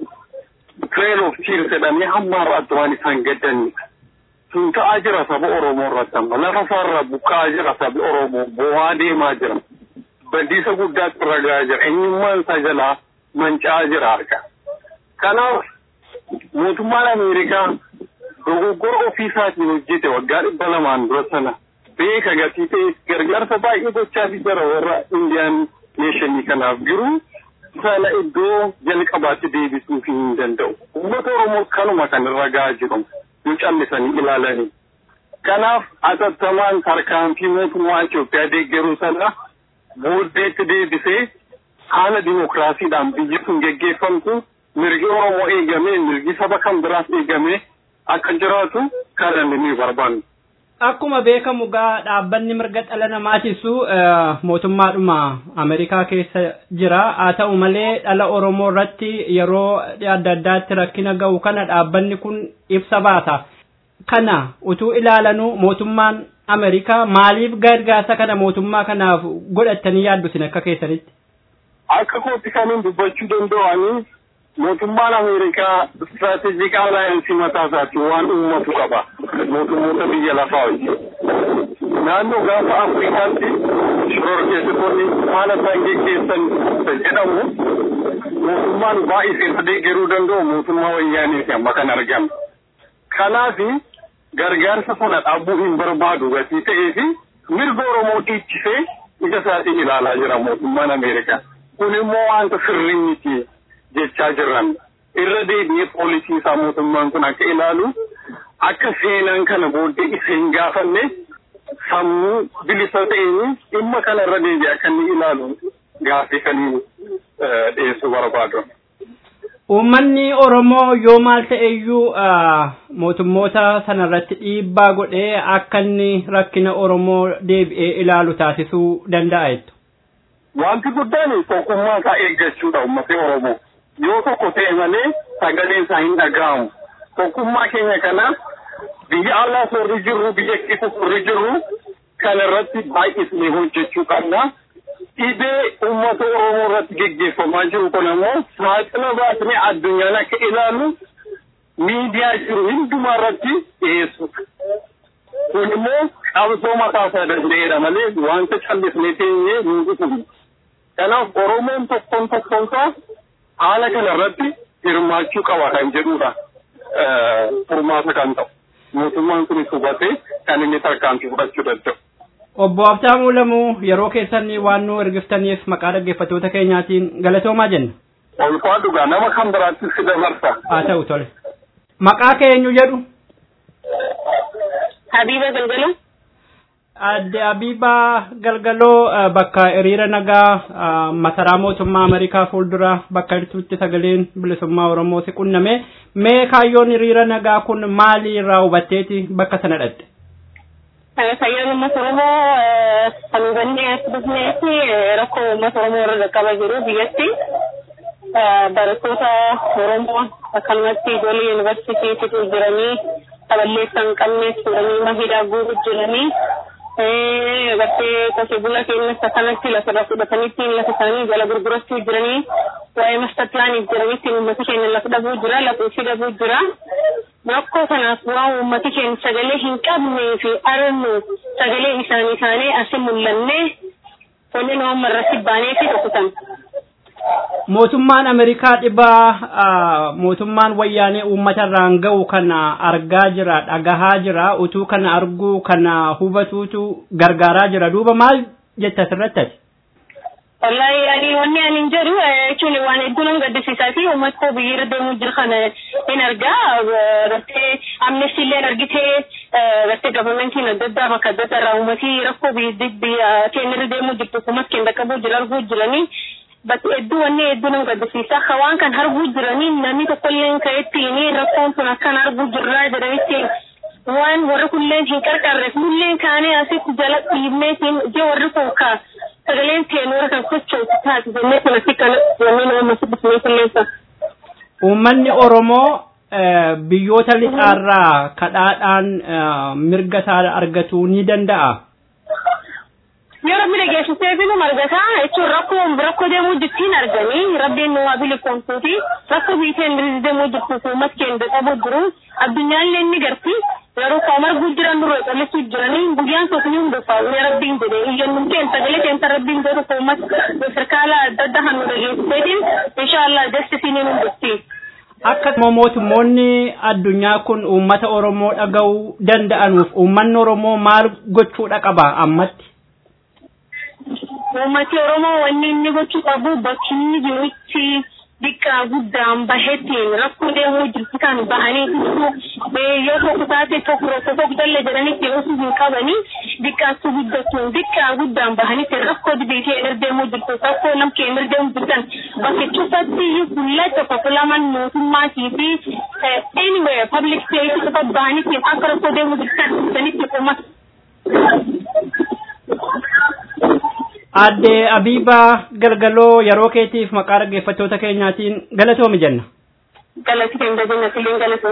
Speaker 10: Trail of Tears jedhamee hamma har'aatti waan isaan gaddanidha. sun ta'aa jira saba Oromoo irratti amma lafa isaarraa buqqa'aa jira sabi Oromoo bo'aa deemaa jira. Badiisa guddaatti irra gahaa jira. Eenyummaan isaa jalaa manca'aa jira harka. Kanaaf mootummaan Ameerikaa dogoggora ofii isaatiin hojjete waggaa dhibba lamaan dura sana beeka gatii ta'e gargaarsa baay'ee gochaafii jira warra Indiyaan neeshinii kanaaf jiru sana iddoo jalqabaatti deebisuu hin danda'u. Uummata Oromoo kanuma kan irra gahaa jiru. nu callisanii ilaalanii. Kanaaf atattamaan tarkaanfii mootummaa Itoophiyaa deeggaruu sana booddeetti deebisee haala dimokiraasiidhaan biyyi sun geggeeffamtu mirgi Oromoo eegamee mirgi saba kan biraas eegamee akka jiraatu kana ni barbaannu.
Speaker 5: Akkuma beekamu gaa dhaabbanni mirga dhala namaatisu mootummaadhuma Ameerikaa keessa jira. Haa ta'u malee dhala Oromoo irratti yeroo adda addaatti rakkina ga'u kana dhaabbanni kun ibsa baasa. Kana utuu ilaalanuu mootummaan Ameerikaa maaliif gargaarsa kana mootummaa kanaaf godhattanii yaaddu isin akka keessanitti?
Speaker 10: Akka kootti kaniin dubbachuu danda'anii mootummaan Ameerikaa istiraatejik alaayansii mataa isaatti waan uummatu qaba. Mootummoota biyya lafaa wajjin. Naannoo gaafa Afrikaatti shororkeessitoonni haala isaan geggeessan jedhamu mootummaan baay'isee deeggaruu danda'u mootummaa wayyaaniiti amma kan argamu. Kanaaf gargaarsa sana dhaabuu hin barbaadu gatii ta'ee fi mirga Oromoo dhiichisee ija isaatiin ilaalaa jira mootummaan Ameerikaa. Kun immoo wanta sirrii miti jechaa jiran. Irra deebi'ee poolisii isaa mootummaan kun akka ilaalu akka seenaan kana booddee isa hin gaafanne sammuu bilisa ta'een dhimma kanarra deebi'ee akka inni ilaalu gaaffii kan dhiyeessuu barbaadu.
Speaker 5: Uummanni Oromoo yoo maal ta'eyyuu mootummoota sanarratti dhiibbaa godhee akka inni rakkina Oromoo deebi'ee ilaalu taasisuu danda'a jettu.
Speaker 10: Wanti guddaan tokkummaa isaa eeggachuudha uummatni Oromoo. Yoo tokko ta'e malee sagaleen isaa hin dhaga'amu. Tokkummaa keenya kana biyya alaa sorri jirru biyya keessa sorri jirru kana irratti baay'isnee hojjechuu qabna. Dhibee uummata Oromoo irratti geggeeffamaa jiru kun immoo saaxila baasnee addunyaan akka ilaalu miidiyaa jiru hundumaa irratti dhiyeessuudha. Kun immoo qabsoo mataa isaa danda'eedha malee wanta callisnee teenyee hin dhufu. Kanaaf Oromoon tokkoon tokkoonsaa haala kana irratti hirmaachuu qaba kan jedhudha. Furmaata kan ta'u. Mootummaan kunis hubatee kan inni tarkaanfii fudhachuu danda'u.
Speaker 5: Obbo Abtaamuu Lamuu yeroo keessan waan nu ergiftaniif maqaa dhaggeeffattoota keenyaatiin galatoomaa jenna.
Speaker 10: Olfaa dhugaa nama kan biraattis si dabarsa.
Speaker 5: Haa ta'u tole. Maqaa keenyu jedhu.
Speaker 11: Habiba Galgaloo.
Speaker 5: Adde Habiba Galgaloo bakka hiriira nagaa masaraa mootummaa Ameerikaa fuuldura bakka jirtutti sagaleen bilisummaa Oromoo si qunname. Mee kaayyoon hiriira nagaa kun maali irraa hubatteeti bakka sana dhatte?
Speaker 11: Kaayyoon uummata Oromoo kan hubannee as dhufneefi rakkoo uummata Oromoo irra qaqqaba jiru biyyatti. Barattoota Oromoo akkanumatti ijoollee yuunivarsiitiitti jiranii saballeessa hin qabne fuudhanii mahiidhaa guutuu jiranii. Gartee qotee bula keenyas akkanatti lafarra fudhatanitti lafa isaanii jala gurgurachuu jiranii waa'ee master plaaniif jiranitti uummata keenya lafa dhabuu jira lafa ofii dhabuu jira. Rakkoo kanaaf waan uummati keenya sagalee hin qabnee fi arnu sagalee isaanii isaanii asi mul'annee kanneen uummata irratti baanee fi dhukkatan.
Speaker 5: Mootummaan Ameerikaa dhibaa mootummaan wayyaanee uummata irraan ga'u kana argaa jira dhagahaa jira utuu kana arguu kana hubatuutu gargaaraa jira duuba maal jetta asirratti ati?
Speaker 11: Wallahi ani wanni ani hin jedhu jechuun waan hedduu nama gaddisiisaa fi uummata koo biyya irra deemuu jiru kana hin argaa gartee amnestii illee argitee gartee gabamentiin adda addaa bakka adda addaa irraa uummatii rakkoo biyya keenya irra deemuu jirtu uummata keenya qaqqabuu jira arguu jiranii bakka hedduu wanni hedduu nama gaddisiisa akka waan kan arguu jiranii namni tokkollee ka'ettiin rakkoon kun akkan arguu jirraa jedhanitti waan warri kulleen hin qarqarreef nulleen kaanee asitti jala dhiibneetiin je warri kun kaa sagaleen teenura kan sochootu taate jennee kanatti kan wanni nama masibisnee qilleessa.
Speaker 5: Uummanni Oromoo biyyoota lixaarraa kadhaadhaan mirga isaa argatuu ni danda'a.
Speaker 11: Yoo rabbi dhageessisee fi nama argataa jechuun rakkoo rakkoo deemuu jirtiin arganii rabbiin nu waa bilifoomsuuti rakkoo biiteen bilis deemuu jirtuuf uummata keenya qabuu jiru addunyaallee inni garti yeroo koo marguu jiran dura qallisuu jiranii guyyaan tokko ni hundeeffaa ulee rabbiin jedhe iyyannum keenya sagalee keenya rabbiin jedhu koo uummata sirkaala adda addaa kan nu dhageessiseetiin inshaallah jastisii ni hundeessi.
Speaker 5: Akka mootummoonni addunyaa kun uummata Oromoo dhaga'uu danda'anuuf uummanni Oromoo maal gochuudha qaba ammatti?
Speaker 11: Uummati Oromoo wanni inni gochuu qabu bakki inni jirutti xiqqaa guddaan baheettiin rakkoo deemuu jirtu kan bahanii ibsu yoo tokko taate tokko tokko tokko dalle jedhanitti osoo hin qabanii xiqqaatu guddatuun xiqqaa guddaan bahanitti rakkoo dibiitee irdeemuu jirtu rakkoo nam kee irdeemuu jirtan bakki cufatti fuula tokko fulaman mootummaatii fi anywhere public place tokko bahanitti akka rakkoo deemuu jirtan sanitti uummata.
Speaker 5: Adde Abiibaa Galgaloo yeroo keetiif maqaa dhaggeeffattoota keenyaatiin galatoomi jenna.
Speaker 11: Galati keenya jenna silleen galatoo.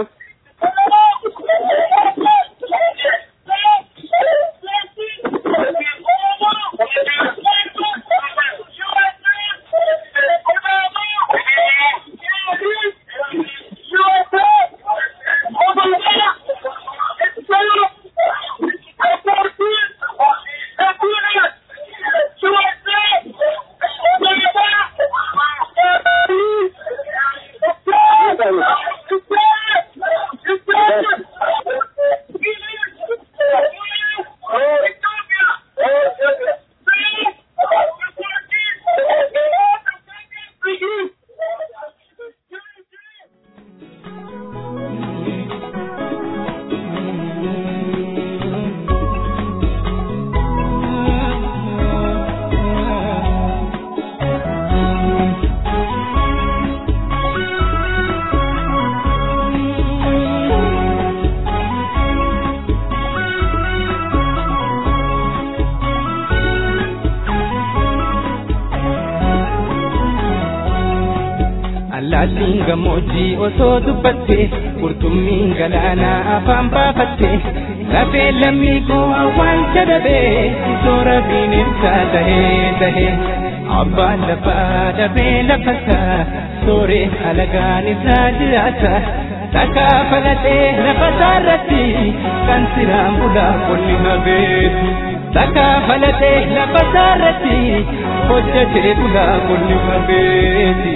Speaker 9: gammoojjii osoo dubbatte qurxummiin galaanaa afaan baafatte lafee lammii koo awwaalcha dhabee soora bineensaa tahee tahee abbaan lafaa dhabee lafasaa sooree alagaan isaa jiraata takkaa falatee lafasaa irratti kan siraan bulaa qonni habeetu takkaa falatee lafasaa irratti hojjetee bulaa qonni habeeti.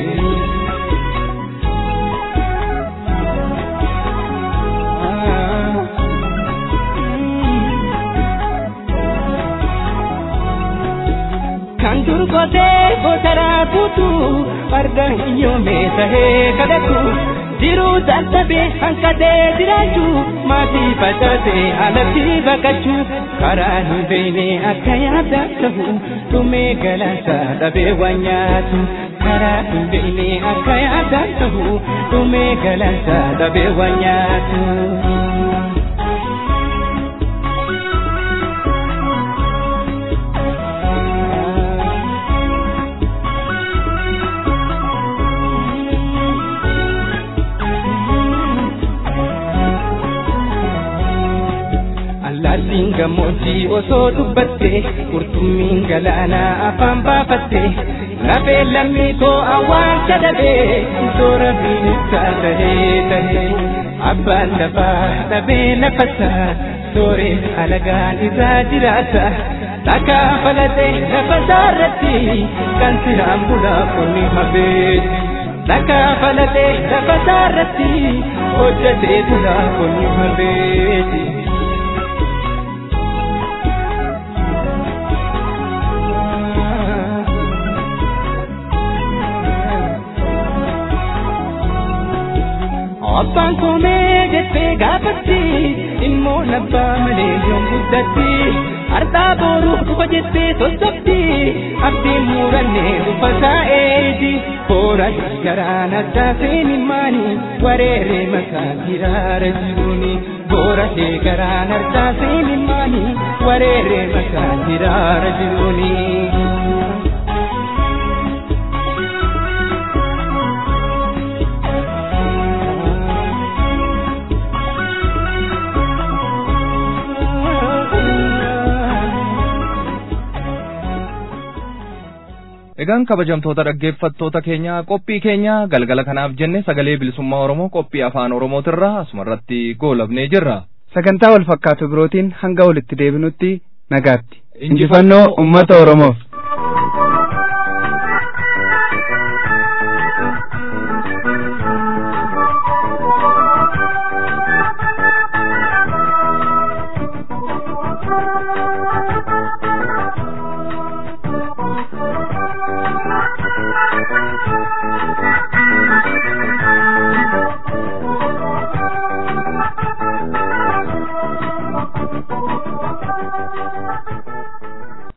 Speaker 9: kan durgotee gosaraa kutu farda hiyyoomee tahee kadhatu jiruu dadhabee hanqatee jiraachuu maatii facaasee alatti baqachuu karaa hin beekne akka yaada ta'u dhumee galaansaa dhabee waan nyaatu karaa hin beekne akka yaada ta'u dhumee galaansaa dhabee waan nyaatu. Allaattiin gammoojjii osoo dubbatte qurxummiin galaanaa afaan baafatte lafee lammii koo awwaalcha dhabee soora bineensaa tahee tahee abbaan lafaa dhabee lafasaa sooree alagaan isaa jiraata takkaa falatee lafasaa irratti kan siraan bulaa qonni habeeti. Takkaa falatee lafasaa irratti hojjetee bulaa qonni habeeti. Abbaan koomee jettee gaafatti immoo nabbaa malee yoon guddatti har'aa booruu dhufa jettee sosobdi abdiin murannee uffataa eeti koora garaan addaa seeni maani wareeree makaa hiraara jiruuni boora shee garaan addaa seeni maani wareeree makaa hiraara jiruuni.
Speaker 2: Egaan kabajamtoota dhaggeeffattoota keenya qophii keenya galgala kanaaf jenne sagalee bilisummaa Oromoo qophii afaan Oromootirraa asumarratti goolabnee jirra.
Speaker 3: Sagantaa wal fakkaatu birootiin hanga walitti deebinutti nagaatti. Injifannoo uummata Oromoof.